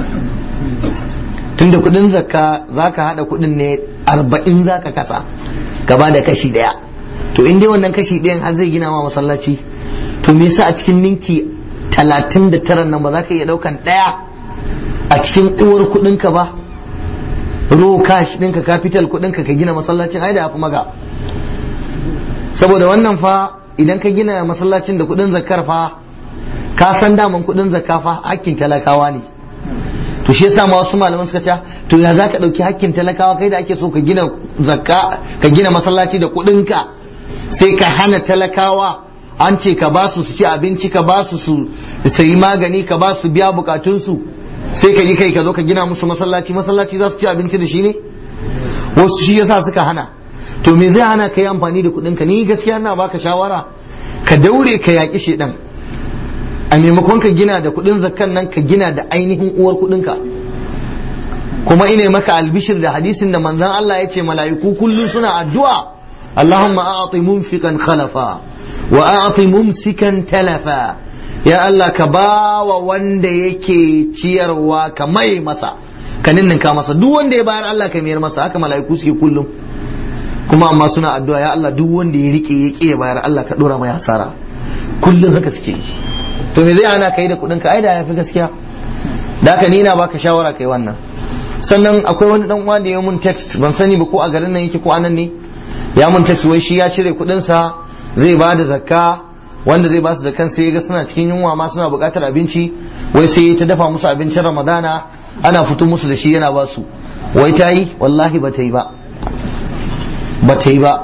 tunda kudin zakka zaka hada kudin ne arba'in zaka kasa ka ba da kashi daya to in dai wannan kashi ɗayan har zai gina ma masallaci to me yasa a cikin ninki talatin da tara nan ba za ka iya ɗaukan ɗaya a cikin uwar kuɗinka ba ro cash ɗinka capital kuɗinka ka gina masallacin ai da ya fi maga saboda wannan fa idan ka gina masallacin da kuɗin zakar fa ka san daman kuɗin zakka fa hakkin talakawa ne to shi yasa ma wasu malaman suka ce to ya zaka dauki hakkin talakawa kai da ake so ka gina zakka ka gina masallaci da kuɗinka sai ka hana talakawa an ce ka ba su su ci abinci ka ba su su sayi magani ka ba su biya bukatunsu sai ka yi kai ka zo ka gina musu masallaci masallaci za su ci abinci da shi ne wasu shi yasa suka hana to me zai hana ka yi amfani da kuɗinka ni gaskiya na baka shawara ka daure ka yaƙi shedan a maimakon ka gina da kuɗin zakkan nan ka gina da ainihin uwar kuɗinka kuma ine maka albishir da hadisin da manzon Allah ya ce mala'iku kullum suna addu'a Allahumma a'ti munfiqan khalafa wa a'ti mumsikan talafa ya Allah ka bawa wanda yake ciyarwa ka mai masa ka ninninka masa duk wanda ya bayar Allah ka mayar masa haka mala'iku suke kullum kuma amma suna addu'a ya Allah duk wanda ya rike ya ƙi ya bayar Allah ka dora mai hasara kullum haka suke yi to me zai hana kai da kuɗin ka ai da yafi gaskiya da haka ni na baka shawara kai wannan sannan akwai wani dan uwa da ya mun text ban sani ba ko a garin nan yake ko anan ne ya mun text wai shi ya cire kuɗin sa zai ba da zakka wanda zai ba su zakkan sai ga suna cikin yunwa ma suna buƙatar abinci wai sai ta dafa musu abincin ramadana ana fito musu da shi yana ba su wai ta yi wallahi ba ta yi ba ba ta yi ba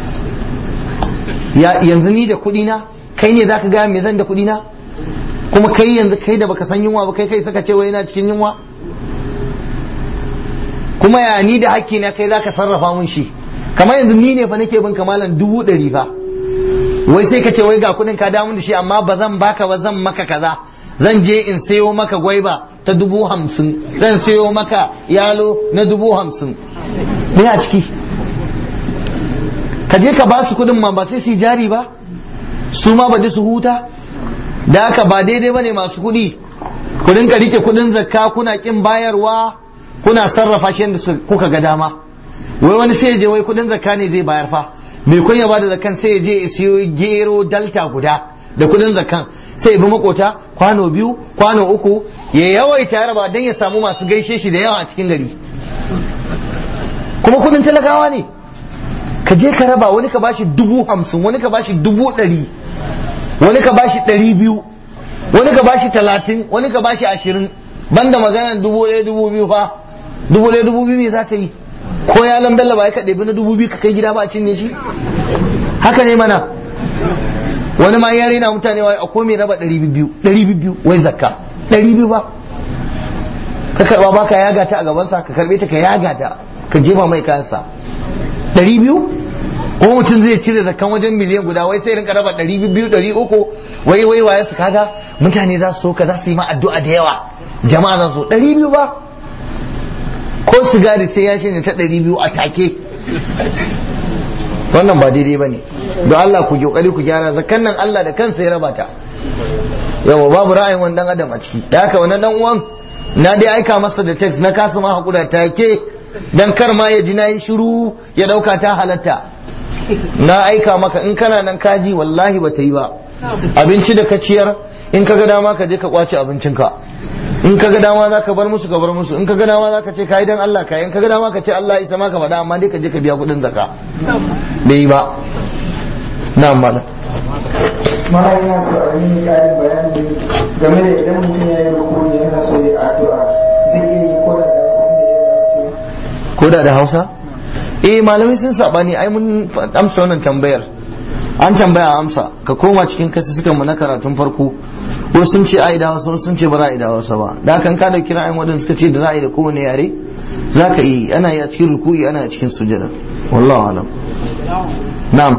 yanzu ni da kuɗi na kai ne zaka gaya me zan da kuɗi na kuma kai yanzu kai da baka san yunwa ba kai kai saka ce wai yana cikin yunwa kuma ya ni da hakki na kai zaka sarrafa mun shi kamar yanzu ni ne fa nake bin kamalan dubu ɗari fa wai sai ka ce wai ga kuɗin ka damun da shi amma ba zan baka ba zan maka kaza zan je in sayo maka gwaiba ta dubu hamsin zan sayo maka yalo na dubu hamsin me a ciki ka je ka ba su kuɗin ma ba sai su jari ba su ma ba su huta da haka ba daidai bane masu kuɗi ku rinka rike kuɗin zakka kuna kin bayarwa kuna sarrafa shi yadda kuka ga dama wai wani sai je wai kuɗin zakka ne zai bayar fa me kun ya bada zakkan sai ya je ya siyo gero dalta guda da kuɗin zakkan sai bi makota kwano biyu kwano uku ya yawaita raba don ya samu masu gaishe shi da yawa a cikin gari kuma kuɗin talakawa ne ka je ka raba wani ka bashi dubu hamsin wani ka bashi dubu ɗari wani ka bashi ɗari biyu wani ka bashi talatin wani ka bashi ashirin banda maganar dubu ɗaya dubu biyu fa dubu ɗaya dubu biyu me za ta yi ko ya lambella ba ya ka ɗebi na dubu biyu ka kai gida ba a cinye shi haka ne mana wani ma ya rena mutane wa akwai mai raba ɗari biyu ɗari biyu wai zakka ɗari biyu ba ka karɓa ba ka yaga ta a gabansa ka karɓe ta ka yaga ta ka jefa mai kayansa ɗari biyu ko mutum zai cire zakan wajen miliyan guda wai sai rinka raba ɗari biyu ɗari uku wai wai waye su kaga mutane za su so ka za su yi ma addu'a da yawa jama'a za su ɗari biyu ba ko sigari sai ya shine ta ɗari biyu a take wannan ba daidai ba ne don Allah ku kokari ku gyara zakan nan Allah da kansa ya raba ta yawa babu ra'ayin wani dan adam a ciki da haka wannan dan uwan na dai aika masa da text na kasa ma hakura take dan kar ma ya ji na yi shiru ya dauka ta halatta na aika maka in kana nan kaji wallahi ba ta yi ba abinci da ka ciyar in ka ga dama ka je ka kwace abincinka in ka ga dama za ka bar musu ka bar musu in ka ga dama za ka ce kai dan Allah kai in ka ga dama ka ce Allah isa ma ka faɗa amma dai ka je ka biya kuɗin zaka bai yi ba na'am malam mara yana so a yi ƙarin bayani game da idan mutum ya yi rukuni yana so ya addu'a zai iya yi ko da da ko da da hausa eh malamai sun sabani ai mun amsa wannan tambayar an tambaya amsa ka koma cikin kasu suka mu na karatun farko ko sun ce ai da hausa sun ce ba za a yi da hausa ba da kan ka dauki ra'ayin wadanda suka ce da za a yi da kowane yare za ka yi ana yi a cikin ruku'i ana yi a cikin sujada wallahu alam na'am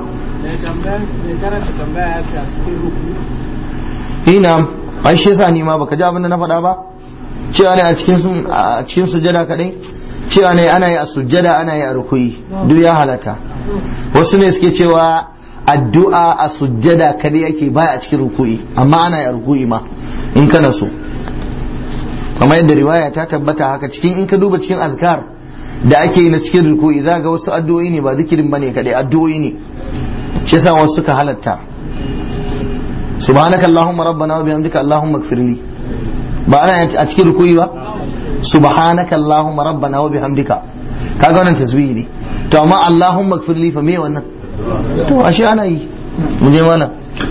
eh na'am ai shi yasa ni ma baka ji abin da na faɗa ba cewa ne a cikin a cikin sujada kadai cewa ne ana yi a sujjada ana yi a rukuyi duk ya halatta wasu ne suke cewa addu'a a sujjada kada yake baya a cikin ruku'i amma ana yi ruku'i ma in kana so kamar yadda riwaya ta tabbata haka cikin in ka duba cikin azkar da ake yi na cikin ruku'i za ga wasu addu'o'i ne ba zikirin bane kadai addu'o'i ne shi yasa wasu suka halatta subhanaka allahumma rabbana wa bihamdika allahumma ighfirli ba ana a cikin ruku'i ba subhanaka allahumma rabbana wa bihamdika kaga wannan tasbihi ne to amma allahumma ighfirli fa me wannan to ashe ana yi mu je mana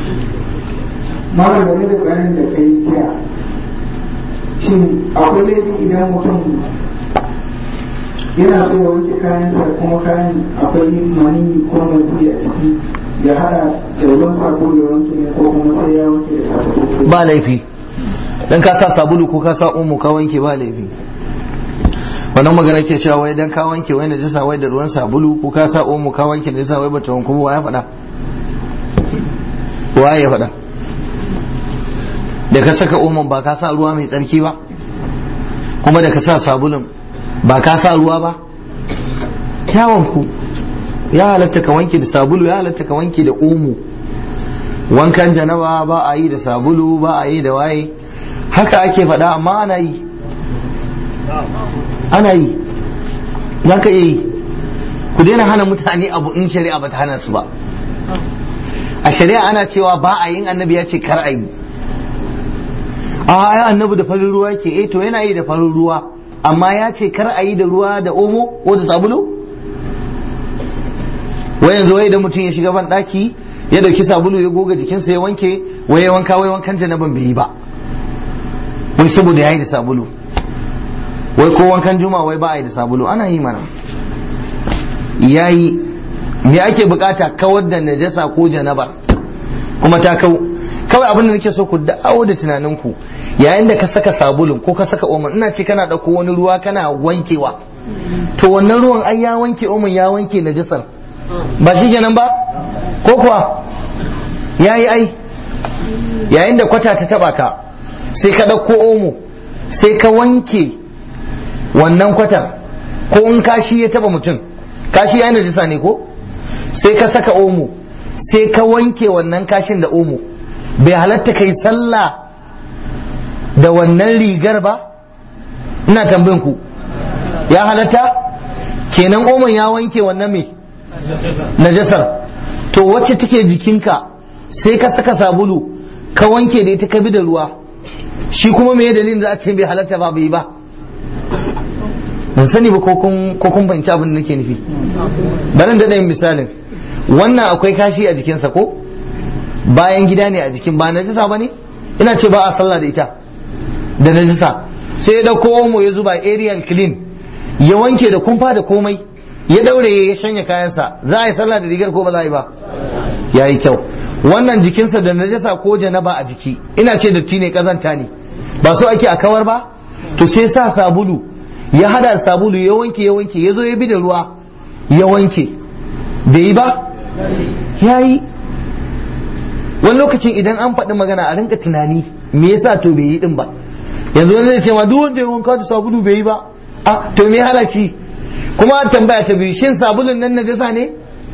mara game da bayanin da kai kiya shin akwai laifi idan mutum yana so ya wanke kayansa kuma kayan akwai mani ko mazi a ciki ya hada da ruwan sabo ya wanke ne ko kuma sai ya wanke da sabo ba laifi dan ka sa sabulu ko ka sa omo ka wanke ba laifi wannan magana ke cewa wai dan ka wanke wai najasa wai da ruwan sabulu ko ka sa omo ka wanke najasa wai bata wanku ba ya faɗa wa ya faɗa da ka saka omon ba ka sa ruwa mai tsarki ba kuma da ka sa sabulun ba ka sa ruwa ba ya wanku ya halatta ka wanke da sabulu ya halatta ka wanke da omo wankan janaba ba a yi da sabulu ba a yi da waye haka ake faɗa amma ana yi ana yi za ka iya yi ku daina hana mutane abu in shari'a ba ta hana su ba a shari'a ana cewa ba a yin annabi ya ce kar a yi a ai annabi da farin ruwa ke eh to yana yi da farin ruwa amma ya ce kar a yi da ruwa da omo ko da sabulu wai yanzu wai idan mutum ya shiga ban daki ya dauki sabulu ya goga jikinsa ya wanke wai ya wanka wai wankan janaban bai yi ba wai saboda ya yi da sabulu wai ko wankan juma wai ba a yi da sabulu ana yi mana ya yi me ake bukata kawar da najasa ko janabar kuma ta kau kawai abin da nake so ku dawo da tunaninku yayin da ka saka sabulun ko ka saka oman ina ce kana dauko wani ruwa kana wankewa to wannan ruwan ai ya wanke oman ya wanke najasar ba shi kenan ba ko kuwa yayi ai yayin da kwata ta taba ka sai ka dauko omo sai ka wanke wannan kwatar ko in kashi ya taba mutum kashi ya najisa ne ko sai ka saka omo sai ka wanke wannan kashin da omo bai halatta kai sallah da wannan rigar ba ina tambayin ku ya halatta kenan omon ya wanke wannan mai najasar to wacce take jikinka sai ka saka sabulu ka wanke da ita ka bi da ruwa shi kuma me dalilin za a ce bai halatta ba bai ba ban sani ba ko kun banci abin da nake nufi bari da yin misalin wannan akwai kashi a jikinsa ko bayan gida ne a jikin ba najisa ba ne ina ce ba a sallah da ita da najisa sai ya dauko omo ya zuba aerial clean ya wanke da kumfa da komai ya daure ya shanya kayansa za a yi sallah da rigar ko ba za a yi ba ya yi kyau wannan jikinsa da najasa ko janaba a jiki ina ce datti ne kazanta ne ba so ake a kawar ba to sai sa sabulu ya hada sabulu ya wanke ya wanke ya zo ya bi da ruwa ya wanke bai yi ba ya yi wani lokacin idan an faɗi magana a rinka tunani me yasa to bai yi din ba yanzu wani zai ce ma duk wanda ya wanka da sabulu bai yi ba a to me halaci kuma tambaya ta biyu shin sabulun nan najasa ne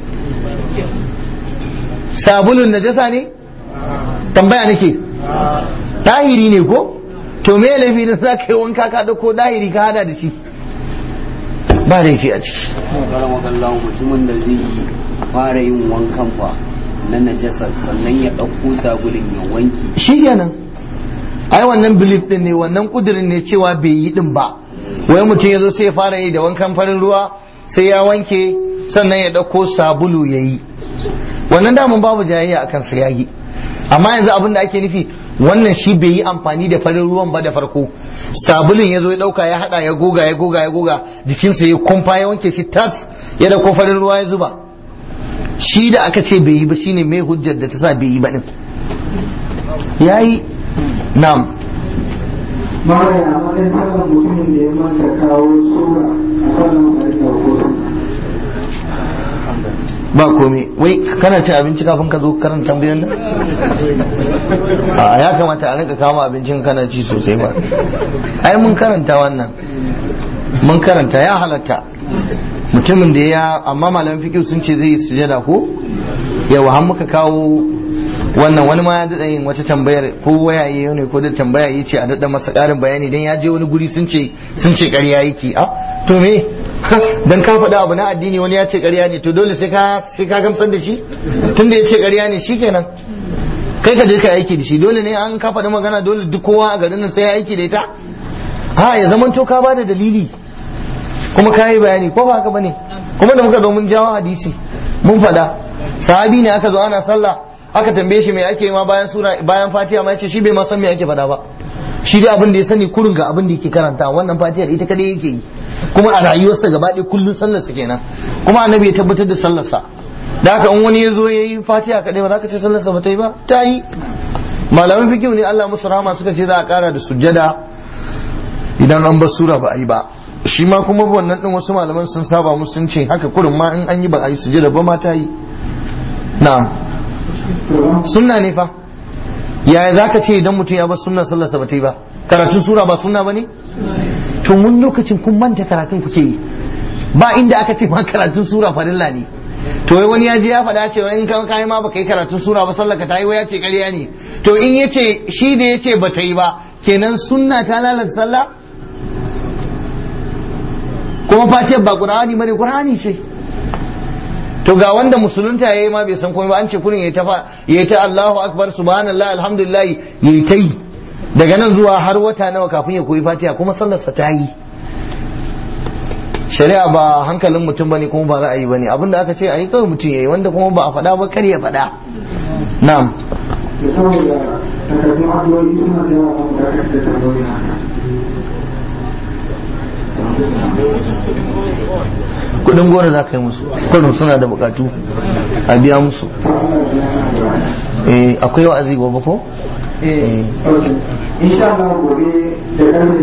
sabulun najasa ne tambaya nake tahiri ne ko to me laifi da za ka yi wanka ka dauko dahiri ka hada da shi ba laifi a ciki karamakallahu mutumin da zai fara yin wankan fa na najasa sannan ya ɗauko sabulin ya wanki shi kenan ai wannan belief din ne wannan kudirin ne cewa bai yi din ba wai mutum ya zo sai ya fara yi da wankan farin ruwa sai ya wanke sannan ya ɗauko sabulu ya yi wannan damun babu jayayya akan sa yayi amma yanzu abin da ake nufi wannan shi bai yi amfani da farin ruwan ba da farko sabulun ya zo ya dauka ya hada ya goga ya goga ya goga jikinsa ya kumfa ya wanke shi tas ya dauko farin ruwa ya zuba shi da aka ce bai yi ba shine mai hujjar da ta sa bai yi ba din yayi na'am mara ya matsayin sallan mutumin da ya manta kawo sura a sallan farilla ko ba komai wai kana cin abinci kafin ka zo karanta tambayoyin nan a ya kamata a rinka kama abincin kana ci sosai ba ai mun karanta wannan mun karanta ya halatta mutumin da ya amma malamin fikihu sun ce zai yi sujada ko yawa har muka kawo wannan wani ma ya daɗa yin wata tambayar ko wayaye ne ko da tambaya yi ce a daɗa masa ƙarin bayani dan ya je wani guri sun ce sun ce ƙarya yake a to me dan ka faɗa abu na addini wani ya ce ƙarya ne to dole sai ka sai ka gamsar da shi tunda ya ce ƙarya ne shikenan kai ka je ka aiki da shi dole ne an ka faɗi magana dole duk kowa a garin nan sai ya aiki da ita ha ya zaman to ka bada dalili kuma ka yi bayani ko ba haka bane kuma da muka zo mun jawo hadisi mun faɗa sahabi ne aka zo ana sallah aka tambaye shi me ake ma bayan sura bayan fatiha ma yace shi bai ma san me ake faɗa ba shi dai abin da ya sani kurun ga abin da yake karanta wannan fatihar ita kadai yake yi kuma a rayuwarsa gaba ɗaya kullun sallarsa kenan kuma annabi ya tabbatar da sallarsa da haka in wani ya zo ya yi fatiha kadai ba za ka ce sallarsa ba ta yi ba ta yi malaman fikihu ne Allah musu rahama suka ce za a kara da sujjada idan an bar sura ba a yi ba shi ma kuma wannan din wasu malaman sun saba musu sun ce haka kurin ma in an yi ba a yi sujjada ba ma ta yi na'am sunna ne fa yaya za ka ce idan mutum ya bar sunna sallarsa ba ta yi ba karatun sura ba sunna ba ne to wani lokacin kun manta karatun kuke yi ba inda aka ce ma karatun sura farilla ne to wai wani ya je ya faɗa cewa in kan kai ma baka yi karatun sura ba sallaka ta yi wai ya ce ƙarya ne to in ya ce shi da ya ce ba ta yi ba kenan sunna ta lalata sallah kuma fatiyar ba qur'ani bane qur'ani ce to ga wanda musulunta yayi ma bai san komai ba an ce kurin yayi ta yayi ta Allahu akbar subhanallah alhamdulillah yayi ta yi daga nan zuwa har wata nawa kafin ya koyi fatiha kuma sallarsa ta yi shari'a ba hankalin mutum bane kuma ba ra'ayi bane abinda aka ce ayi kawai mutum yayi wanda kuma ba a faɗa ba kar ya faɗa na'am da saboda takardun addu'o'i suna da yawa kuma da aka da tambayoyi haka kudin gora za ka yi musu kullum suna da bukatu a biya musu to Allah ya biya eh akwai wa'azi gobe ko eh insha Allah gobe da karfe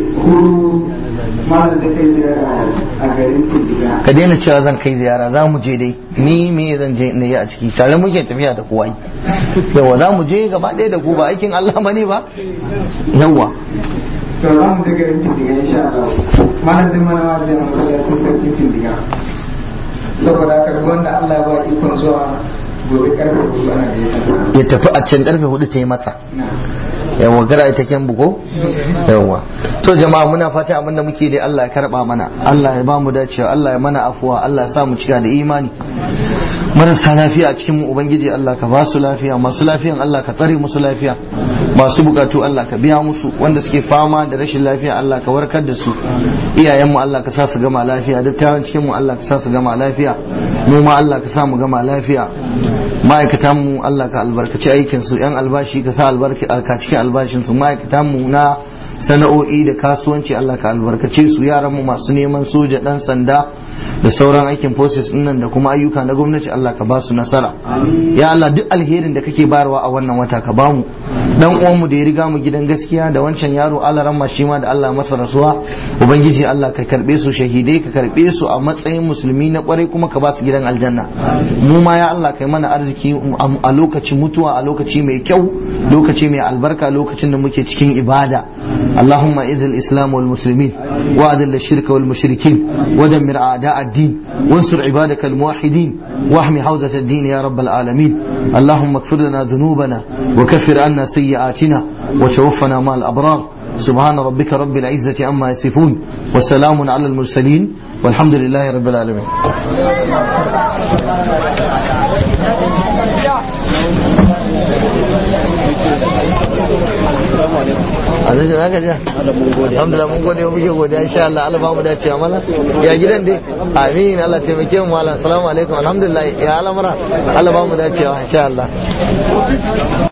hudu malam da kai ziyara a garin Tindiga ka daina cewa zan kai ziyara za mu je dai ni me zan je na yi a ciki tare muke tafiya da kowa yawa za mu je gaba ɗaya da ku ba aikin Allah bane ba yawa to za mu je garin Tindiga insha Allah malam zai mana wajen a masallacin sarkin Tindiga saboda haka duk wanda Allah ya ba ikon zuwa gobe karfe hudu ana da ya ya tafi a can karfe hudu ta yi masa na yawa gara ita kyan buko yawa to jama'a muna fata abin da muke da Allah ya karba mana Allah ya ba mu dacewa Allah ya mana afuwa Allah ya sa mu cika da imani marasa lafiya a cikin mu ubangiji Allah ka ba su lafiya masu lafiyan Allah ka tsare musu lafiya masu bukatu Allah ka biya musu wanda suke fama da rashin lafiya Allah ka warkar da su iyayen mu Allah ka sa su gama lafiya dattawan cikin mu Allah ka sa su gama lafiya mu ma Allah ka sa mu gama lafiya ma'aikatan mu Allah ka albarkaci aikin su yan albashi ka sa albarka ka cikin albashin su ma'aikatan mu na sana'o'i da kasuwanci Allah ka albarkace su yaran mu masu neman soja dan sanda da sauran aikin forces din nan da kuma ayyuka na gwamnati Allah ka ba su nasara ya Allah duk alherin da kake bayarwa a wannan wata ka bamu dan uwan mu da ya riga mu gidan gaskiya da wancan yaro Allah ramma shi ma da Allah masa rasuwa ubangiji Allah ka karbe su shahidai ka karbe su a matsayin musulmi na kwarai kuma ka ba su gidan aljanna mu ma ya Allah kai mana arziki a lokacin mutuwa a lokaci mai kyau lokaci mai albarka lokacin da muke cikin ibada اللهم اعز الاسلام والمسلمين واذل الشرك والمشركين ودمر اعداء الدين وانصر عبادك الموحدين واحمي حوزه الدين يا رب العالمين اللهم اغفر لنا ذنوبنا وكفر عنا سيئاتنا وتوفنا مع الابرار سبحان ربك رب العزه عما يصفون وسلام على المرسلين والحمد لله رب العالمين alhaji na gajiya alhamdulillah mun gode muke godiya insha Allah Allah ba mu dace mala ya gidan dai amin Allah taimake mu mala assalamu alaikum alhamdulillah ya al'amura Allah ba mu dacewa insha Allah